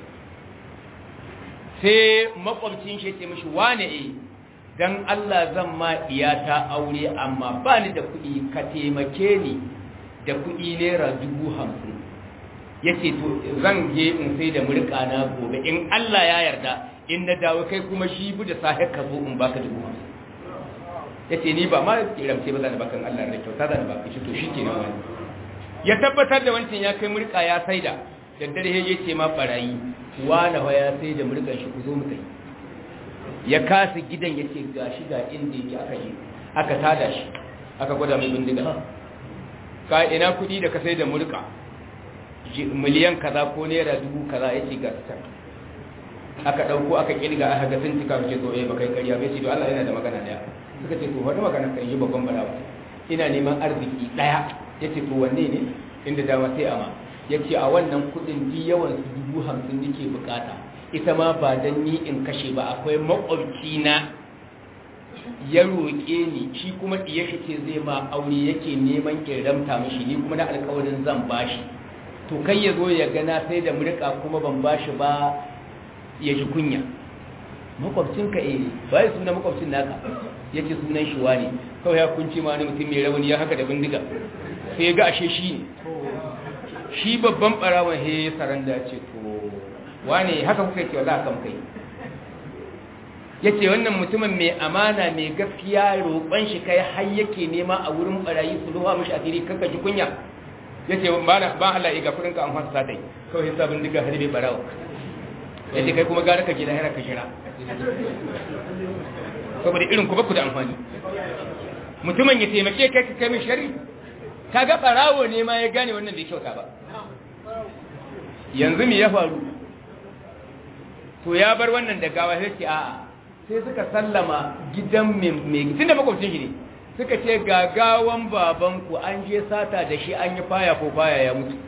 sai makwabcin shi ya ce mishi wane eh dan Allah zan ma iyata aure amma ba ni da kuɗi ka taimake ni da kuɗi naira dubu hamsin ya ce to zan je in sai da murƙana gobe in Allah ya yarda in na dawo kai kuma shi bu da sahi ka zo in baka dubu hamsin ya ce ni ba ma kiramce ba zan bakan Allah da kyauta zan baka shi to shi ke nan wani ya tabbatar da wancan ya kai murƙa ya saida daddare ya ce ma barayi wani ya sai da murƙan shi ku zo mu tafi ya kasa gidan ya ce ga shi ga inda yake aka yi aka tada shi aka gwada mai bindiga ka ina kudi da ka sai da mulka miliyan kaza ko naira dubu kaza ya ce ga ta aka dauko aka kirga aka ga sun cika ce zo eh ba kai kariya bai ce to Allah yana da magana daya suka ce to wata magana kan yi babban balawa ina neman arziki daya yace to wanne ne inda dama sai ama yace a wannan kudin di yawan su dubu hamsin nake bukata ita ma ba don ni in kashe ba akwai makwabci na ya roƙe ni shi kuma iya shi ce zai ma aure yake neman kiramta mashi ni kuma na alkawarin zan bashi to kai ya zo ya gana sai da murka kuma ban bashi ba ya ji kunya makwabcinka eh ba ya suna makwabcin naka ya ce sunan shi wani kawai ya kunce ma wani mutum mai rauni ya haka da bindiga sai ya ga ashe shi ne shi babban barawon he saranda ce to wane haka kuka ce wala kan kai yace wannan mutumin mai amana mai gaskiya roƙon shi kai har yake nema a wurin barayi su ruwa mishi asiri kanka ji kunya yace ba na ba Allah ya ga kudin ka an fasa dai kawai sabon diga harbe barawo yace kai kuma gara ka gida hira ka jira saboda irin ku ba ku da amfani mutumin ya taimake kai ka kai min shari kaga barawo ne ma ya gane wannan bai kyauta ba yanzu me ya faru to ya bar wannan da gawa sai ce a'a sai suka sallama gidan mai tun da makwabcin shi ne suka ce gagawan babanku an je sata da shi an yi faya ko faya ya mutu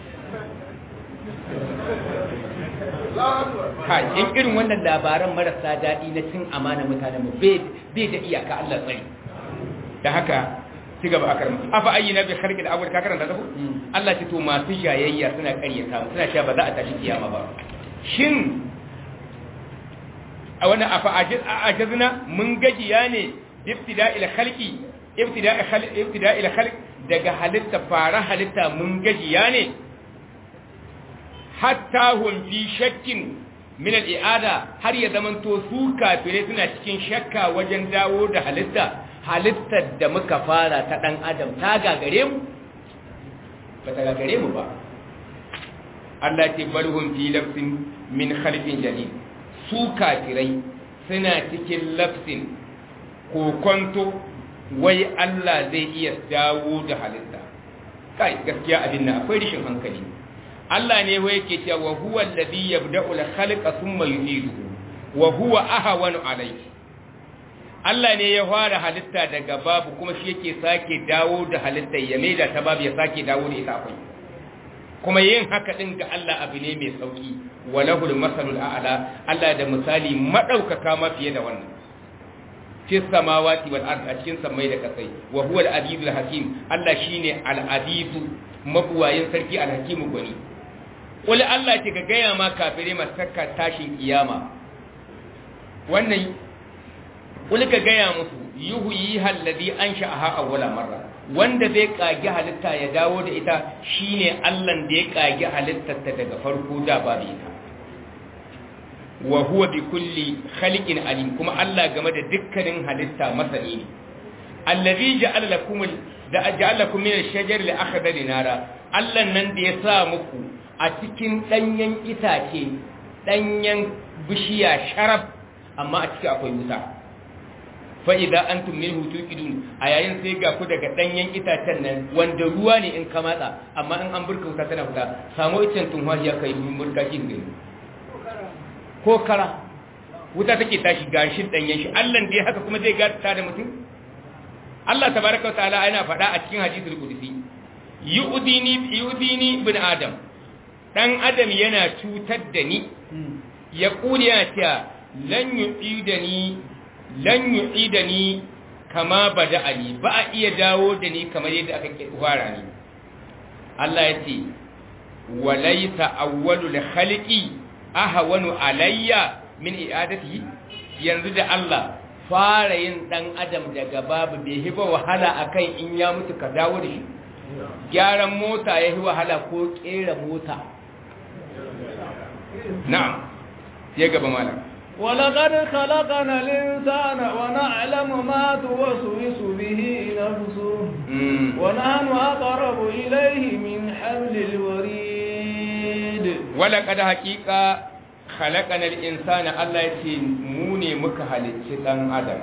ha in irin wannan labaran marasa daɗi na cin amana mutanen mu bai da iyaka Allah tsari da haka ci gaba a karma afa ayi na bi kharqi da abul ka karanta ta ko Allah ce to masu jayayya suna ƙaryata mu suna cewa ba za a tashi kiyama ba shin a wani afa ajazna mun gajiya ne ibtida'il khalqi ibtida'il khalq ibtida'il khalq daga halitta fara halitta mun gajiya ne hatta hum fi shakkin min al-i'ada har ya zamanto su kafire suna cikin shakka wajen dawo da halitta halittar da muka fara ta dan adam ta gagare mu ba ta gagare mu ba Allah ce balhum fi lafsin min khalqin jadid su kafirai suna cikin lafsin kokonto wai Allah zai iya dawo da halitta kai gaskiya abin nan akwai rishin hankali Allah ne wai yake cewa wa huwa alladhi yabda'u al-khalqa thumma yu'iduhu wa huwa ahwanu alayhi Allah ne ya fara halitta daga babu kuma shi yake sake dawo da halitta ya maida ta babu ya sake dawo da ita akwai kuma yin haka din ga Allah abu ne mai sauki walahul masalul a'la Allah da misali madaukaka ma fiye da wannan fi samawati wal ard a cikin samai da kasai wa huwa al-azizul hakim Allah shine al-azizu mabuwayin sarki al-hakimu gwani wani Allah ce ka gaya ma kafirai masakka tashin kiyama wannan wani ka gaya musu yuhu yi halladi an sha'aha a wala marra wanda zai kage halitta ya dawo da ita shine Allah da ya kage halittarta daga farko da babu ita wa huwa bi kulli khaliqin alim kuma Allah game da dukkanin halitta masani ne allazi ja'ala lakum da ja'ala lakum min ash-shajari al-akhdari nara Allah nan da ya sa muku a cikin ɗanyen itace ɗanyen bishiya sharaf amma a ciki akwai wuta fa'ida an tummin hutu idun a yayin sai ga ku daga ɗanyen itacen nan wanda ruwa ne in ka matsa amma in an burka wuta tana fita samu icen tunwa ya kai murka shi ne ko kara wuta take tashi gashin ɗanyen shi allan da ya haka kuma zai gata da mutum Allah tabaraka wa ta'ala yana faɗa a cikin hadisul qudsi yu'dini yu'dini bin adam dan adam yana cutar da ni ya kuli yana cewa lan yu'idani lan yu'idani kama bada'ani ba a iya dawo da ni kamar yadda aka fara ni Allah ya ce walaysa awwalul khaliqi ahwanu alayya min i'adatihi yanzu da Allah fara yin dan adam daga babu bai hiba wahala akan in ya mutu ka dawo da shi gyaran mota ya yi wahala ko kera mota na'am ya gaba malam ولقد خلقنا الإنسان ونعلم ما توسوس به نفسه ونحن أقرب إليه من حبل الوريد ولقد حقيقة خلقنا الإنسان الله يتي موني مكهل تتن آدم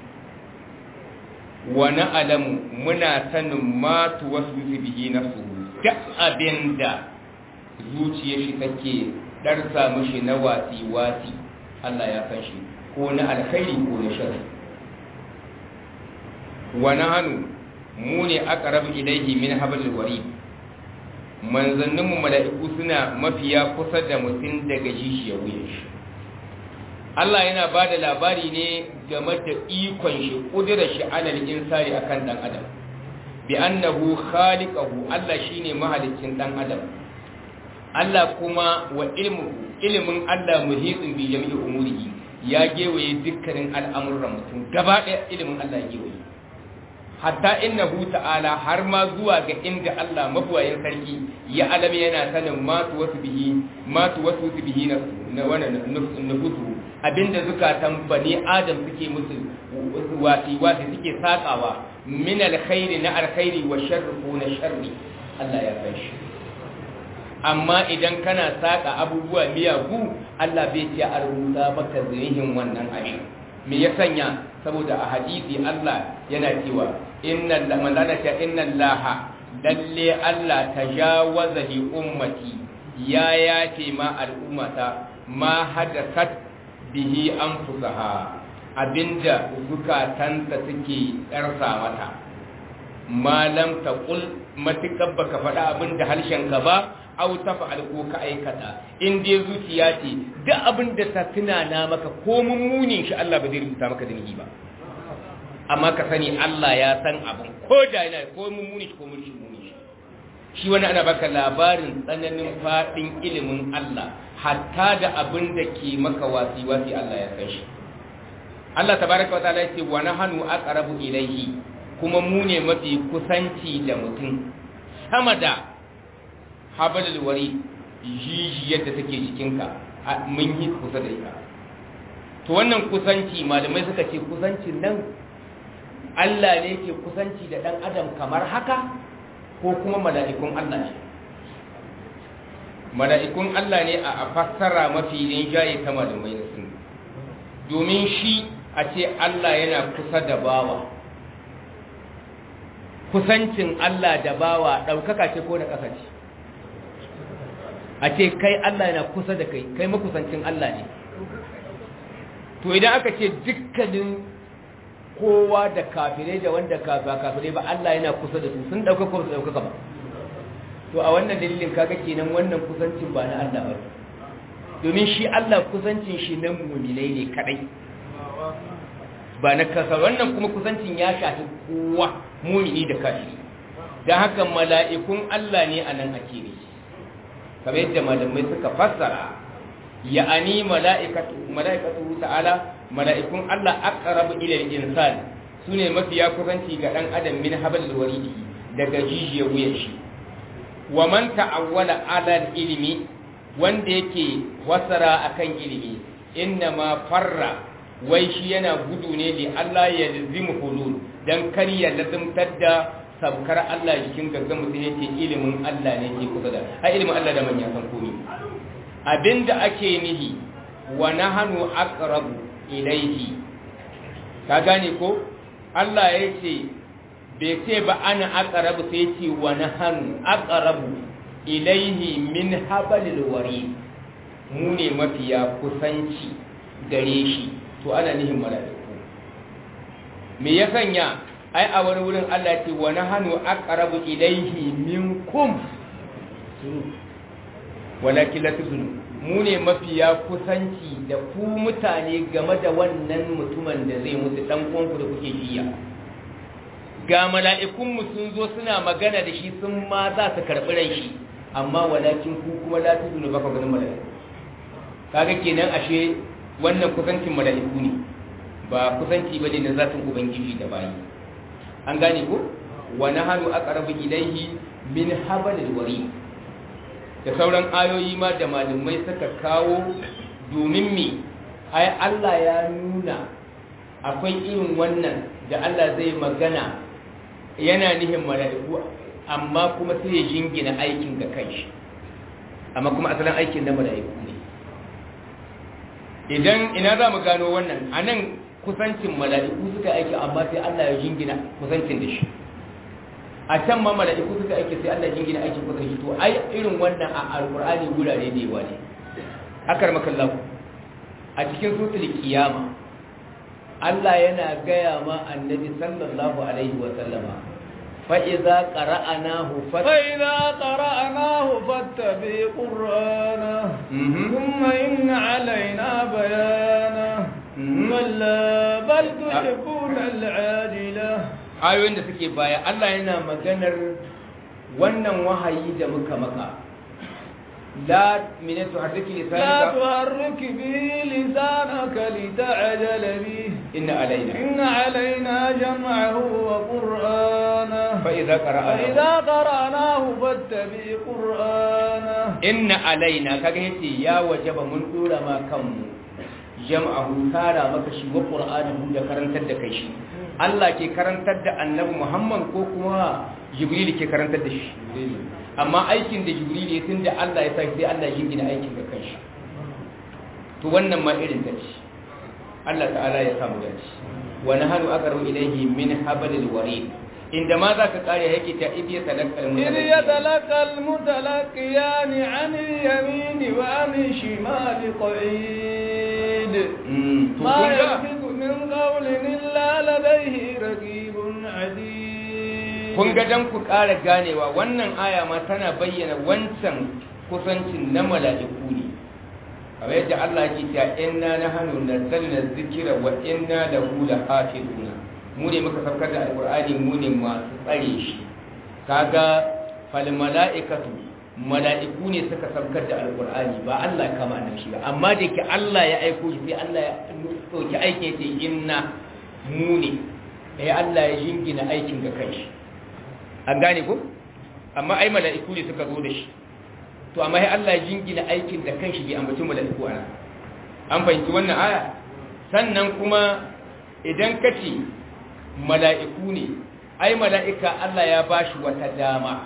ونعلم منا سن ما توسوس به نفسه duk abin da zuciyar shi take darsa mishi na wasi-wasi Allah ya san shi ko na alkhairi ko na shari wa nahnu mu ne aqrabu ilayhi min hablil warid manzannin mu mala'iku suna mafiya kusa da mutum daga jishiyar wuyan shi Allah yana ba da labari ne game da ikon shi kudurar shi alal insani akan dan adam bi annahu khaliqahu Allah shine mahaliccin dan adam Allah kuma wa ilmu ilimin Allah muhitsin bi jami'i umurihi ya gewaye dukkanin al'amuran mutum gaba ɗaya ilimin Allah ya gewaye hatta innahu ta'ala har ma zuwa ga inda Allah mabuwayin sarki ya alami yana sanin ma tu wasu bihi ma tu wasu bihi na na wannan nufusu abinda zukatan bani adam suke musu wasi wasi suke sakawa min alkhairi na alkhairi wa sharri ko na sharri Allah ya san shi amma idan kana saka abubuwa miyagu Allah bai ce a rubuta maka zurihin wannan abin me ya sanya saboda a hadisi Allah yana cewa inna manzana ta inna Allah lalle Allah tajawaza li ummati ya yace ma al'ummata ma hadathat bihi anfusaha abinda zukatanta suke tsarsa mata malam taqul matikab baka faɗa abinda harshenka ba au tafa'al ko ka aikata in dai zuciya ce duk abin da ta tunana maka ko mummunin shi Allah ba zai rubuta maka zunubi ba amma ka sani Allah ya san abin ko da yana ko mummuni shi ko mummunin shi shi wani ana baka labarin tsananin fadin ilimin Allah hatta da abin da ke maka wasi wasi Allah ya san shi Allah tabaraka wa ta'ala yace wa nahnu aqrabu ilayhi kuma mu ne mafi kusanci da mutum sama da habalul wari jijiyar da take jikinka mun yi kusa da ita to wannan kusanci malamai suka ce kusancin nan Allah ne ke kusanci da dan adam kamar haka ko kuma mala'ikun Allah ne mala'ikun Allah ne a fassara mafi rinjaye ta malamai na sun domin shi a ce Allah yana kusa da bawa kusancin Allah da bawa ɗaukaka ce ko da ƙasa ce a ce kai Allah yana kusa da kai kai makusancin Allah ne to idan aka ce dukkanin kowa da kafirai da wanda ba kafirai ba Allah yana kusa da su sun ɗauka ko su ɗaukaka ba to a wannan dalilin kaga kenan wannan kusancin ba na Allah ba domin shi Allah kusancin shi na muminai ne kadai ba na kasa wannan kuma kusancin ya shafi kowa mumini da kafiri don haka mala'ikun Allah ne a nan ake ne kamar yadda malamai suka fassara ya'ani mala'ikatu mala'ikatu ta'ala mala'ikun Allah aqrabu ila al-insan sune mafiya kusanci ga dan adam min habal waridi daga jijiyar wuyan shi wa man ta'awwala ala ilmi wanda yake wasara akan ilimi inna ma farra wai shi yana gudu ne da Allah ya lizimu hulul dan kar ya lazimtar da sabkar Allah jikin gaggan mutum yake ilimin Allah ne ke kusa da a ilimin Allah da manya san komi abinda ake nihi wa nahanu aqrabu ilayhi ka gane ko Allah ya ce bai ce ba ana aqrabu sai ce wa nahanu aqrabu ilayhi min habalil wari mu ne mafiya kusanci gare shi to ana nihin mala'iku me ya sanya ai a wani wurin Allah ce wa nahanu aqrabu ilayhi minkum walakin la tuzunu mu ne mafiya kusanci da ku mutane game da wannan mutumin da zai mutu dan uwanku da kuke jiya ga mala'ikun mu sun zo suna magana da shi sun ma za su karbi ran shi amma walakin ku kuma la tuzunu baka ganin mala'iku kaga kenan ashe wannan kusancin mala'iku ne ba kusanci bane na zatin ubangiji da bayi an gane ko wa nahanu aqrabu ilayhi min habalil wari da sauran ayoyi ma da malamai suka kawo domin mi ai Allah ya nuna akwai irin wannan da Allah zai magana yana nihin mala'iku amma kuma sai ya jingina aikin ga kanshi amma kuma asalin aikin na mala'iku ne idan ina za mu gano wannan anan kusancin mala'iku suka aiki amma sai Allah ya jingina kusancin da shi a can ma mala'iku suka aiki sai Allah ya jingina aikin kusa shi to ai irin wannan a alqur'ani gurare da yawa ne akar makallahu a cikin sutul kiyama Allah yana gaya ma annabi sallallahu alaihi wa sallama fa idza qara'nahu fa فإذا قرأناه فاتبع قرآنه ثم إن علينا بيانه كلا بل تحبون العاجلة ayoyin da suke baya Allah yana maganar wannan wahayi da muka maka la minatu harriki لا lisanika تحرك به لسانك لتعجل به inna alaina inna alaina jam'ahu wa qur'ana fa idza qara'na فإذا قرأناه فاتبع قرآنه inna alaina kaga yace ya wajaba mun dora ma kanmu jam'ahu tara maka shi wa qur'anahu da karantar da kai shi Allah ke karantar da annabi Muhammad ko kuma Jibril ke karantar da shi amma aikin da Jibril ya tunda Allah ya sa sai Allah ya gina aikin da kanshi to wannan ma irin ta ce Allah ta'ala ya samu dace wa nahnu aqrabu ilayhi min hablil warid inda ma za ka kare yake ta idiya talakal إذ يتلقى المتلقيان عن اليمين وعن الشمال قعيد ما يلفظ من قول إلا لديه رقيب عتيد kun ga dan ku ƙara ganewa wannan aya ma tana bayyana wancan kusancin na mala'iku ne kamar yadda Allah ke cewa inna nahnu nazzalna dhikra wa inna lahu lahafizuna mu ne muka saukar da alqur'ani mu ne masu tsare shi kaga fal mala'ikatu mala'iku ne suka saukar da alqur'ani ba Allah kama nan shi ba amma da ke Allah ya aiko shi sai Allah ya dauki aikin sai inna mu ne eh Allah ya jingina aikin ga kai an gane ko amma ai mala'iku ne suka zo da shi to amma sai Allah ya jingina aikin da kanshi bai ambaci mala'iku ana an fahimci wannan aya sannan kuma idan ka ce mala'iku ne ai mala'ika Allah ya bashi wata dama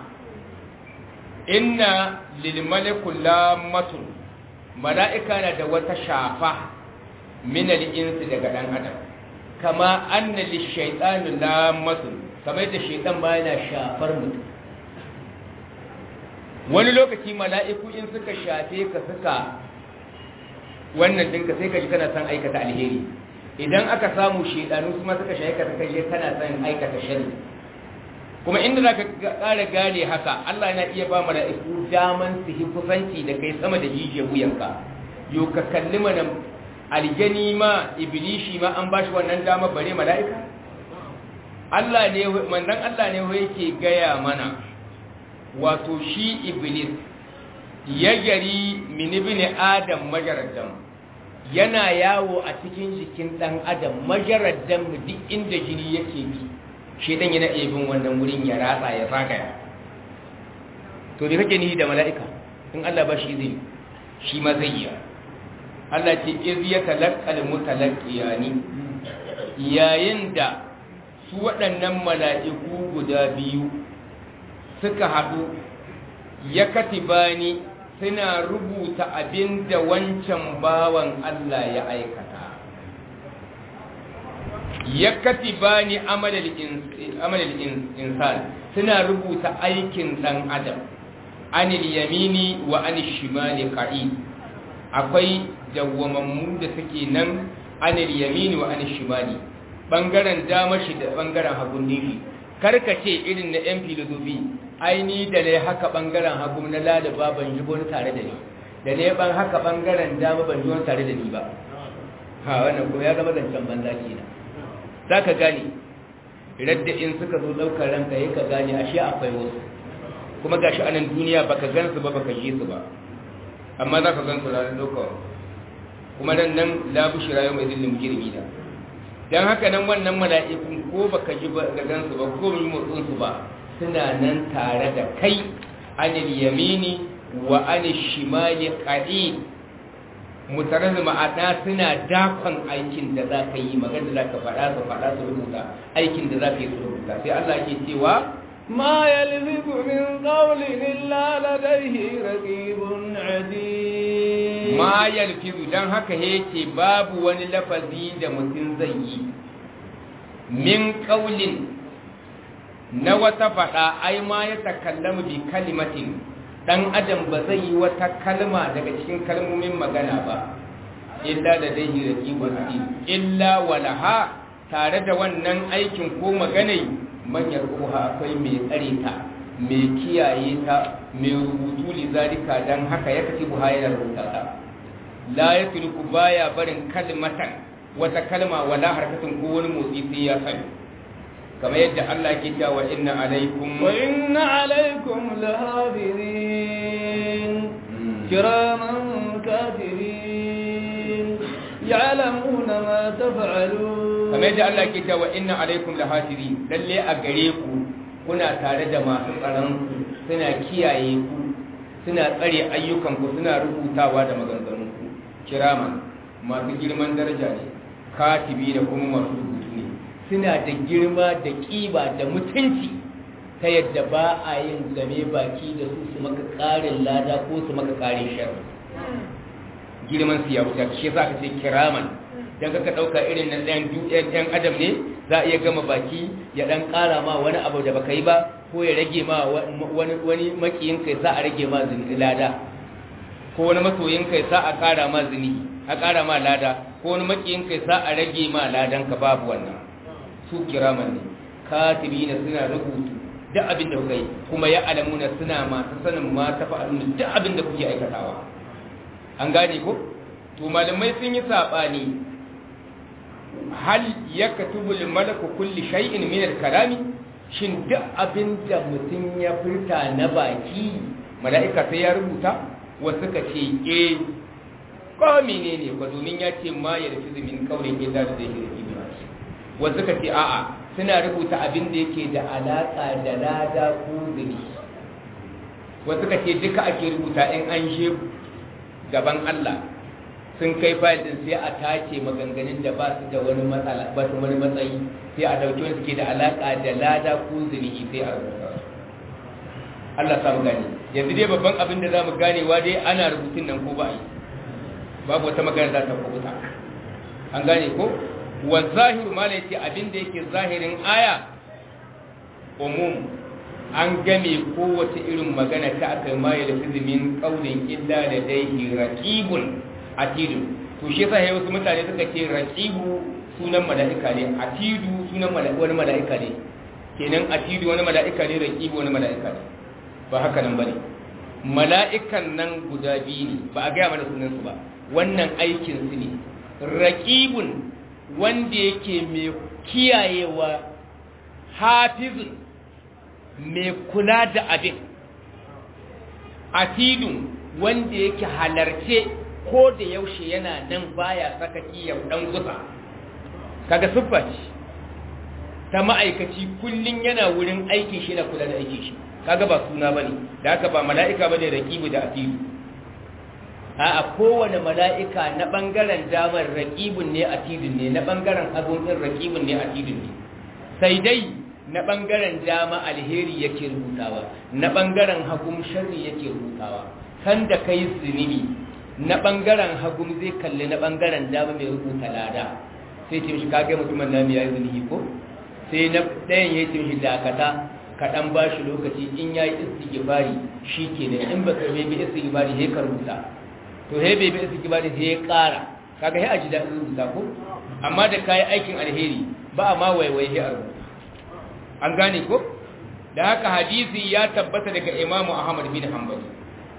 inna lil malaku lamatun mala'ika na da wata shafa min al insi daga dan adam kama anna lish shaytani lamatun kamar da shaytan ba yana shafar mutum wani lokaci mala'iku in suka shafe ka suka wannan dinka sai ka ji kana son aikata alheri idan aka samu shedanu kuma suka shafe ka suka je kana son aikata shari kuma inda za ka ƙara gane haka Allah yana iya ba mala'iku daman su yi kusanci da kai sama da jijiyar wuyanka yau ka kalli mana aljani ma ibilishi ma an ba shi wannan dama bare mala'ika Allah ne manzon Allah ne yake gaya mana wato shi iblis ya gari minibini adam majaraddan yana yawo a cikin jikin dan adam majaraddan duk inda jini yake bi shi dan yana iya bin wannan wurin ya ratsa ya zagaya to da kake ni da mala'ika in Allah ba shi zai shi ma zai yi Allah ce iz yatalaqqal mutalaqqiyani yayin da su waɗannan mala'iku guda biyu suka haɗu ya katibani suna rubuta abin da wancan bawan Allah ya aikata ya katibani amalal insan suna rubuta aikin ɗan adam anil yamini wa anil shimali qa'i akwai dawwamammu da suke nan anil yamini wa anil shimali bangaren dama shi da bangaren hagun nishi karkace irin na yan filozofi aini da ne haka bangaren hagu na lalaba ban yi wani tare da ni da ne ban haka bangaren dama ban yi wani tare da ni ba ha wannan ko ya zama zancen banza kenan za ka gane radda in suka zo ɗaukar ranka yi ka gane ashe akwai wasu kuma gashi a nan duniya baka gan su ba baka ji su ba amma za ka gan su ranar ɗaukar kuma nan nan labu shi rayu mai zillin girmi da don haka nan wannan mala'ikun ko baka ji ba da gan su ba ko yi motsin su ba suna nan tare da kai anil yamini wa anil shimali qadi mutarazzi ma'ana suna dakon aikin da za ka yi magana da za ka faɗa su faɗa su rubuta aikin da za ka yi su rubuta sai Allah ke cewa ما يلفظ من قول إلا لديه رقيب عتيد ma yalfizu dan haka yake babu wani lafazi da mutum zai yi min qaulin na wata faɗa ai ma ya takallamu bi kalimatin dan adam ba zai yi wata kalma daga cikin kalmomin magana ba illa da dai raqibun atid illa walaha tare da wannan aikin ko maganai manyar uha akwai mai tsare ta mai kiyaye ta mai rubutu li zalika dan haka ya kaci buha yana rubuta ta la yatruku baya barin kalmatan wata kalma wala harkatun ko wani motsi sai ya sani kamar yadda Allah ke cewa inna alaikum wa inna alaikum lahafizin kiraman katirin ya'lamuna ma taf'alun kamar yadda Allah ke cewa inna alaikum lahafizin lalle a gare ku kuna tare da masu tsaron suna kiyaye ku suna tsare ayyukan ku suna rubutawa da maganganun ku kiraman masu girman daraja ne katibi da kuma masu rubutu ne suna da girma da kiba da mutunci ta yadda ba a yin game baki da su su maka ƙarin lada ko su maka ƙarin sharri girman su ya wuce shi za ka ce kiraman dan ka ɗauka irin na ɗan ɗan adam ne za a iya gama baki ya ɗan ƙara ma wani abu da baka yi ba ko ya rage ma wani wani makiyin kai sa a rage ma lada ko wani masoyin kai sa a ƙara ma zini a ƙara ma lada ko wani makiyin kai sa a rage ma ladan ka babu wannan su kiraman ne katibi na suna rubutu duk abin da kuka yi kuma ya alamuna suna masu sanin ma ta fa'alun duk abin da kuke aikatawa an gane ko to malamai sun yi sabani hal yaktubu lil malaku kulli shay'in min al kalami shin duk abin da mutum ya furta na baki mala'ika sai ya rubuta wasu ka ce eh ko menene ko domin ya ce ma ya rufi min kaurin illa da zai yi wasu ka ce a'a suna rubuta abin da yake da alaƙa da lada ko zuri wasu ka ce duka ake rubuta in an she gaban Allah sun kai fayil din sai a tace maganganun da ba su da wani matsala ba su wani matsayi sai a dauki wani suke da alaƙa da lada ko zuri sai a rubuta Allah samu gane yanzu dai babban abin da za mu ganewa dai ana rubutun nan ko ba yi babu wata magana za ta kubuta an gane ko wa zahiru ma ne ce abin da yake zahirin aya umum an game kowace irin magana ta aka ma ya lafi min kaulin illa da daihi raqibun atidun to shi yasa wasu mutane suka ce raqibu sunan mala'ika ne atidu sunan wani mala'ika ne kenan atidu wani mala'ika ne raqibu wani mala'ika ne ba haka nan bane mala'ikan nan guda biyu ne ba a gaya mana sunansu ba wannan aikin su ne raqibun wanda yake mai kiyayewa hafizun mai kula da abin atidun wanda yake halarce ko da yaushe yana nan baya saka kiyar dan gusa kaga siffa ce ta ma'aikaci kullun yana wurin aikin shi na kula da aikin shi kaga ba suna bane da haka ba mala'ika bane raqibu da atidu a kowane mala'ika na ɓangaren damar raƙibin ne a tidin ne na ɓangaren hagun ɗin raƙibin ne a tidin ne sai dai na ɓangaren dama alheri yake rubutawa na ɓangaren hagun sharri yake rubutawa kan da kai zunubi na ɓangaren hagun zai kalli na ɓangaren dama mai rubuta lada sai ce mishi kage mutumin na ya yi zunubi ko sai na ɗayan ya ce mishi dakata kaɗan ba shi lokaci in ya yi istighfari shi ke in ba ka bi istighfari sai ka rubuta to he bai bai suke bada sai ya ƙara kaga he a ji daɗin rubuta ko amma da kayi aikin alheri ba a ma waiwai he a rubuta an gane ko da haka hadisi ya tabbata daga imamu ahmad bin hanbali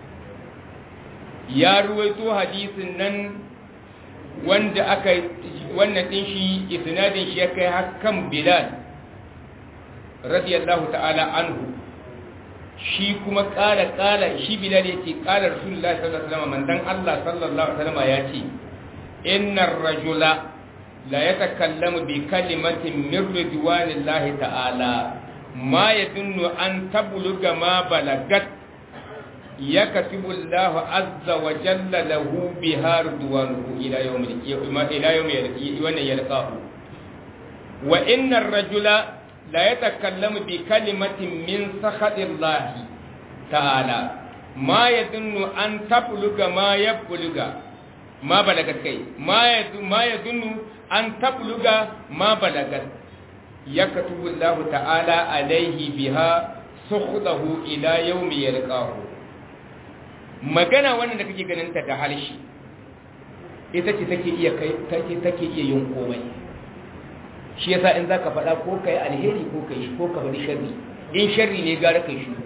ya ruwaito hadisin nan wanda aka wannan din shi isnadin shi ya kai hakan bilal radiyallahu ta'ala anhu shi kuma ƙara ƙara shi bilal ya ce ƙara rasulullah sallallahu alaihi wasallam mandan Allah sallallahu alaihi wasallam ya ce innar rajula la yatakallamu bi kalimatin min ridwanillahi ta'ala ma yadunnu an tabluga ma balagat yakatubu Allah azza wa jalla lahu biha ridwanuhu ila yawmil qiyamah ila yawmil yalqahu wa innar rajula la ya takallamu bi kalimatin min sakhatillahi ta'ala ma yadunnu an tabluga ma yabluga ma balagat kai ma yadu ma yadunnu an tabluga ma balagat yaktubu Allah ta'ala alaihi biha sukhdahu ila yawmi yalqahu magana wannan da kake ganin ta da halshi ita ce take iya kai take take iya yin komai shi yasa in zaka faɗa ko kai alheri ko kai ko ka bari sharri in sharri ne gara kai shi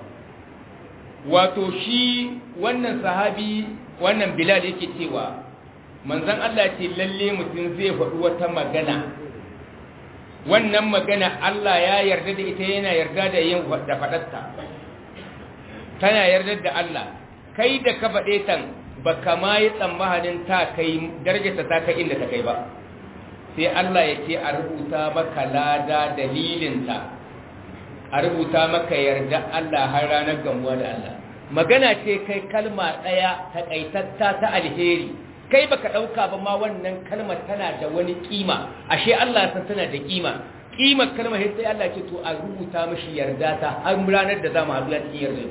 wato shi wannan sahabi wannan bilal yake cewa manzon Allah ce lalle mutum zai faɗi wata magana wannan magana Allah ya yarda da ita yana yarda da yin da faɗarta tana yarda da Allah kai da ka faɗe tan ba kama yi tsammanin ta kai darajarta ta kai inda ta kai ba sai Allah ya ce a rubuta maka lada dalilinta a rubuta maka yarda Allah har ranar gamuwa da Allah magana ce kai kalma ɗaya taƙaitatta ta alheri kai baka ɗauka ba ma wannan kalmar tana da wani kima ashe Allah ya san tana da kima kimar kalmar sai Allah ce to a rubuta mishi yarda ta har ranar da za mu haɗu a cikin yarda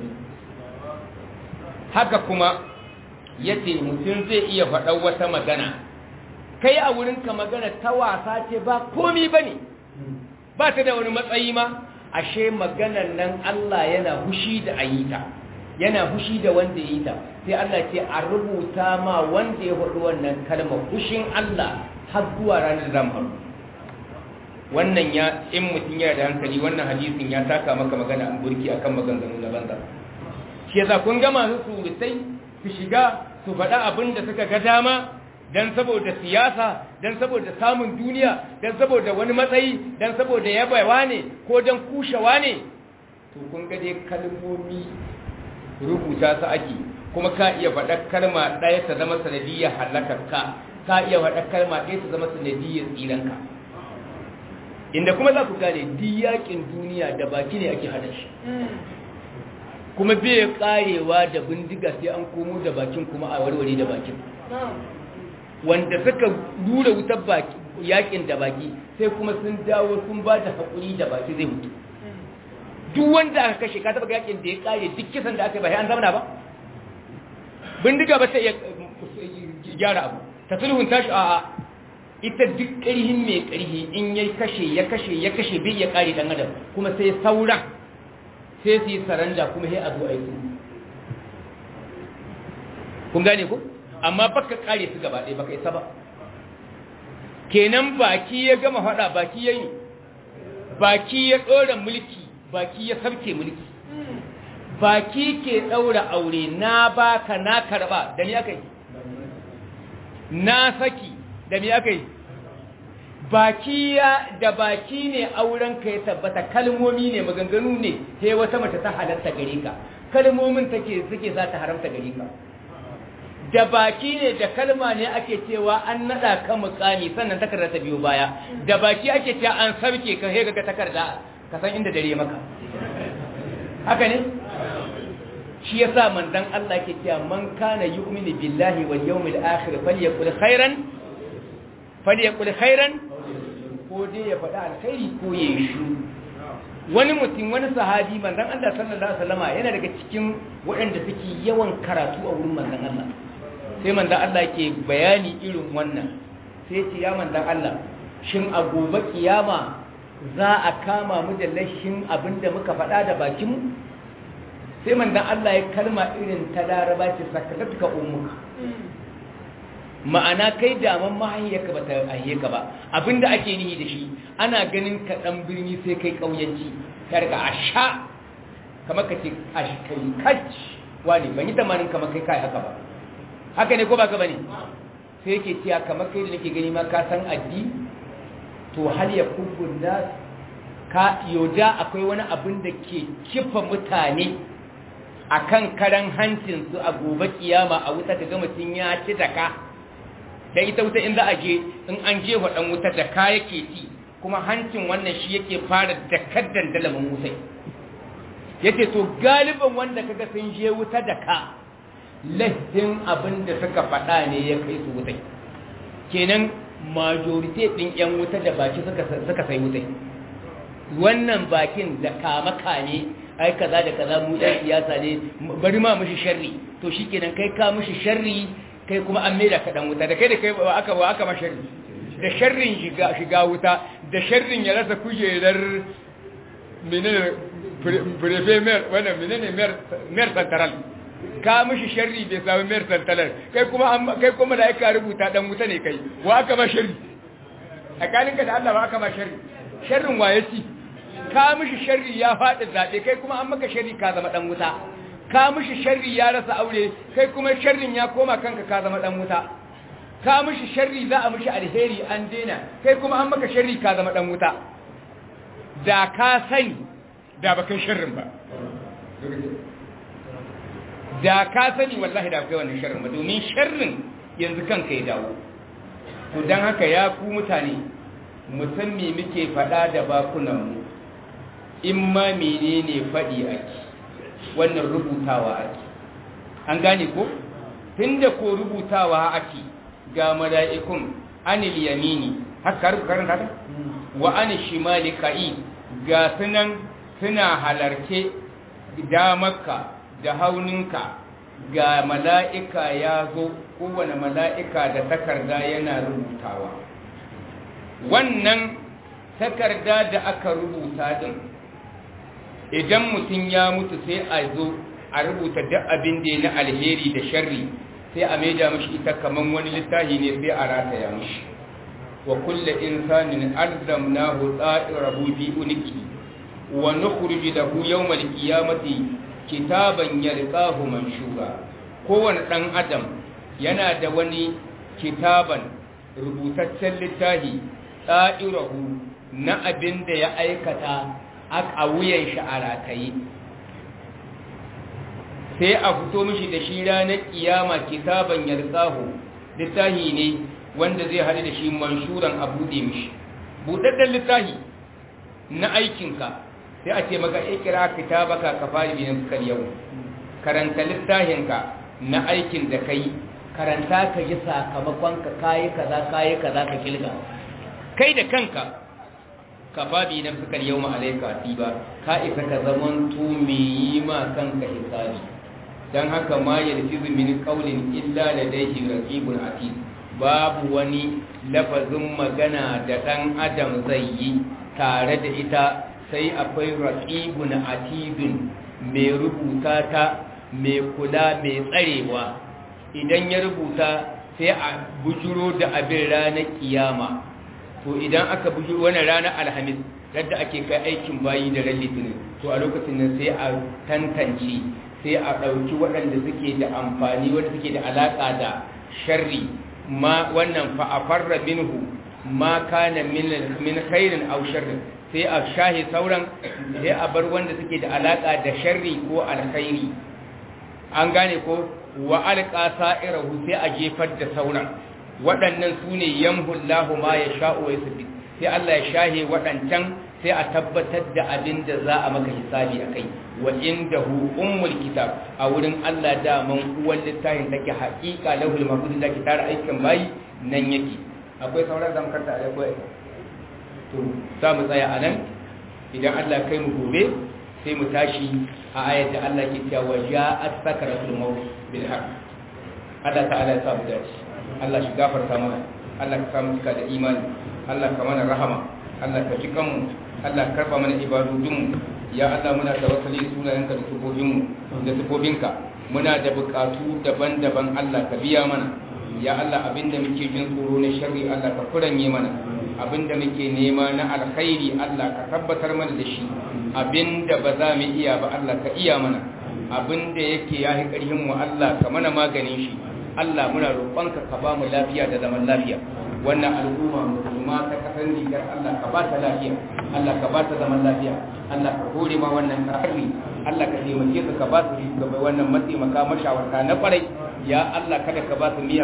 haka kuma yace mutum zai iya faɗar wata magana kai a wurinka magana ta wasa ce ba komi ba ne ba ta da wani matsayi ma ashe maganan nan Allah yana hushi da ayita yana hushi da wanda ya yi ta sai Allah ce a rubuta ma wanda ya faɗi wannan kalmar hushin Allah har zuwa ranar zamu wannan ya in mutum yana da hankali wannan hadisin ya taka maka magana an burki akan maganganu na banza shi yasa kun ga masu surutai su shiga su faɗa abin da suka ga dama dan saboda siyasa dan saboda samun duniya dan saboda wani matsayi dan saboda yabawa ne ko dan kushewa ne to kun ga dai kalmomi rubuta su ake kuma ka iya faɗa kalma ɗaya ta zama sanadiyyar halakarka ka iya faɗa kalma ɗaya ta zama sanadiyyar tsiranka inda kuma za ku gane diyakin duniya da baki ne ake hada shi kuma bai karewa da bindiga sai an komo da bakin kuma a warware da bakin wanda suka dura wutar baki yakin da baki sai kuma sun dawo sun ba da haƙuri da baki zai mutu duk wanda aka kashe ka taba yakin da ya kare duk kisan da aka yi ba an zamana ba bindiga ba ta iya gyara abu ta sulhun tashi a'a ita duk ƙarhin mai ƙarhi in ya kashe ya kashe ya kashe bai ya kare dan adam kuma sai sauran sai su yi saranda kuma sai a zo aiki kun gane ku amma baka kare su gaba ɗaya baka isa ba kenan baki ya gama faɗa baki ya yi baki ya ɗora mulki baki ya sarke mulki baki ke ɗaura aure na baka na karɓa da ni aka yi na saki da ni aka yi baki ya da baki ne auren ka ya tabbata kalmomi ne maganganu ne sai wata mace ta halatta gare ka kalmomin take suke za ta haramta gare ka da baki ne da kalma ne ake cewa an nada ka mukami sannan takarda ta biyo baya da baki ake cewa an sarke ka he ga takarda ka san inda dare maka haka ne shi yasa manzon Allah ke cewa man kana yu'minu billahi wal yawmil akhir falyakul khairan falyakul khairan ko dai ya faɗa alkhairi ko ya yi shu wani mutum wani sahabi manzon Allah sallallahu alaihi wasallama yana daga cikin waɗanda suke yawan karatu a wurin manzon Allah sai manzan Allah ke bayani irin wannan sai ce ya manzan Allah shin a gobe kiyama za a kama mu da lashin abinda muka faɗa da bakinmu sai manzan Allah ya kalma irin ta laraba ce sakatatka ummuka ma'ana kai daman mahayyarka ba ta ayyaka ba abinda ake nihi da shi ana ganin ka dan birni sai kai kauyanci ka riga a sha kamar ka ce kai kac wani ban yi tamanin kamar kai kai haka ba haka ne ko ba ka bane sai yake cewa kamar kai da nake gani ma ka san addi to hal ya kubbun nas ka yoda akwai wani abin da ke kifa mutane akan karan hancin su a gobe kiyama a wuta kaga mutun ya ci daka da ita wuta in za a je in an je wa dan wuta da ka yake ci kuma hancin wannan shi yake fara dakar dandalamin wutai yace to galiban wanda kaga sun je wuta da ka lahin abin da suka faɗa ne ya kai su wutai kenan majority ɗin 'yan wuta da baki suka sai wutai wannan bakin da kama kame ai kaza da kaza mu ɗan siyasa ne bari ma mushi sharri to shi kenan kai ka mushi sharri kai kuma an maida ka ɗan wuta da kai da kai aka wa aka ma sharri da sharrin shiga wuta da sharrin ya rasa kujerar menene prefe mer wannan menene mer central ka mishi sharri bai samu mayar tantalar kai kuma kai kuma da aka rubuta dan wuta ne kai wa aka ma sharri tsakaninka da Allah ba aka ma sharri sharrin waye ci ka mishi sharri ya faɗi zaɓe kai kuma an maka sharri ka zama dan wuta ka mishi sharri ya rasa aure kai kuma sharrin ya koma kanka ka zama dan wuta ka mishi sharri za a mishi alheri an daina kai kuma an maka sharri ka zama dan wuta da ka sani da baka sharrin ba da ka sani wallahi da kai wannan sharrin ba domin sharrin yanzu kanka ya dawo to don haka ya ku mutane musamman muke faɗa da bakunanmu in ma menene faɗi ake wannan rubutawa ake an gane ko tunda ko rubutawa ake ga mala'ikun anil yamini haka karanta ta wa anil shimali ka'i ga sunan suna halarce damarka da hauninka ga mala'ika ya zo kowane mala'ika da takarda yana rubutawa wannan takarda da aka rubuta din idan mutum ya mutu sai a zo a rubuta duk abin da ya na alheri da sharri sai a maida mashi ita kaman wani littafi ne sai a rataya mashi wa kulle insanin alzamnahu tsa'irahu fi uniki wa nukhruju lahu yawmal qiyamati kitaban yalqahu manshura kowane dan adam yana da wani kitaban rubutaccen littafi tsa'irahu na abin da ya aikata a wuyan shi a rataye sai a fito mishi da shi ranar kiyama kitaban yarsahu littafi ne wanda zai haɗu da shi manshuran a buɗe mishi buɗaɗɗen littafi na aikinka sai a ce maka ikira kitabaka ka fari biyan sukar yau karanta littafinka na aikin da kai karanta ka ji sakamakon ka kayi kaza kayi kaza ka kilga kai da kanka ka faɗi na sukar yau ma'alaika ba ka isa ka zaman tumi yi ma kanka hisabi don haka ma ya rufi min ƙaunin illa da daihi raƙibun ati babu wani lafazin magana da ɗan adam zai yi tare da ita sai akwai raƙibun atibin mai rubuta ta mai kula mai tsarewa idan ya rubuta sai a bujuro da abin ranar kiyama to idan aka buji wani ranar alhamis yadda ake kai aikin bayi da ran litinin to a lokacin nan sai a tantance sai a ɗauki waɗanda suke da amfani wanda suke da alaƙa da sharri ma wannan fa'afarra minhu ma kana min khairin aw sharrin sai a shahi sauran sai a bar wanda suke da alaƙa da sharri ko alkhairi an gane ko wa alqa sa'irahu sai a jefar da sauran waɗannan su ne yamhullahu ma ya sha'o ya sabi sai Allah ya shahe waɗancan sai a tabbatar da abin da za a maka hisabi a kai wa inda hu ummul kitab a wurin Allah daman uwan littafin take haƙiƙa lahul mahfuz da ke tara aikin bayi nan yake akwai sauran zan karta a akwai to za mu tsaya a nan idan Allah kai mu gobe sai mu tashi a ayat da Allah ke cewa ja'at sakaratul maut bil haqq Allah ta'ala ya sa mu dace Allah shi gafarta mana Allah ka samu cika da imani Allah ka mana rahama Allah ka ji kanmu Allah ka karba mana ibadodinmu ya Allah muna tawakkali sunayenka da sifofin da sifofinka muna da bukatu daban-daban Allah ka biya mana ya Allah abinda muke jin tsoro na sharri Allah ka kuranye mana abinda muke nema na alkhairi Allah ka tabbatar mana da shi abinda ba za mu iya ba Allah ka iya mana abinda yake yahi karhin mu Allah ka mana maganin shi Allah muna roƙonka ka ba mu lafiya da zaman lafiya wannan al'umma musulma ta kasar Nijar Allah ka ba ta lafiya Allah ka ba ta zaman lafiya Allah ka hore ma wannan karfi Allah ka taimake su ka ba su shugaba wannan mataimaka mashawarta na kwarai ya Allah kada ka ba su miya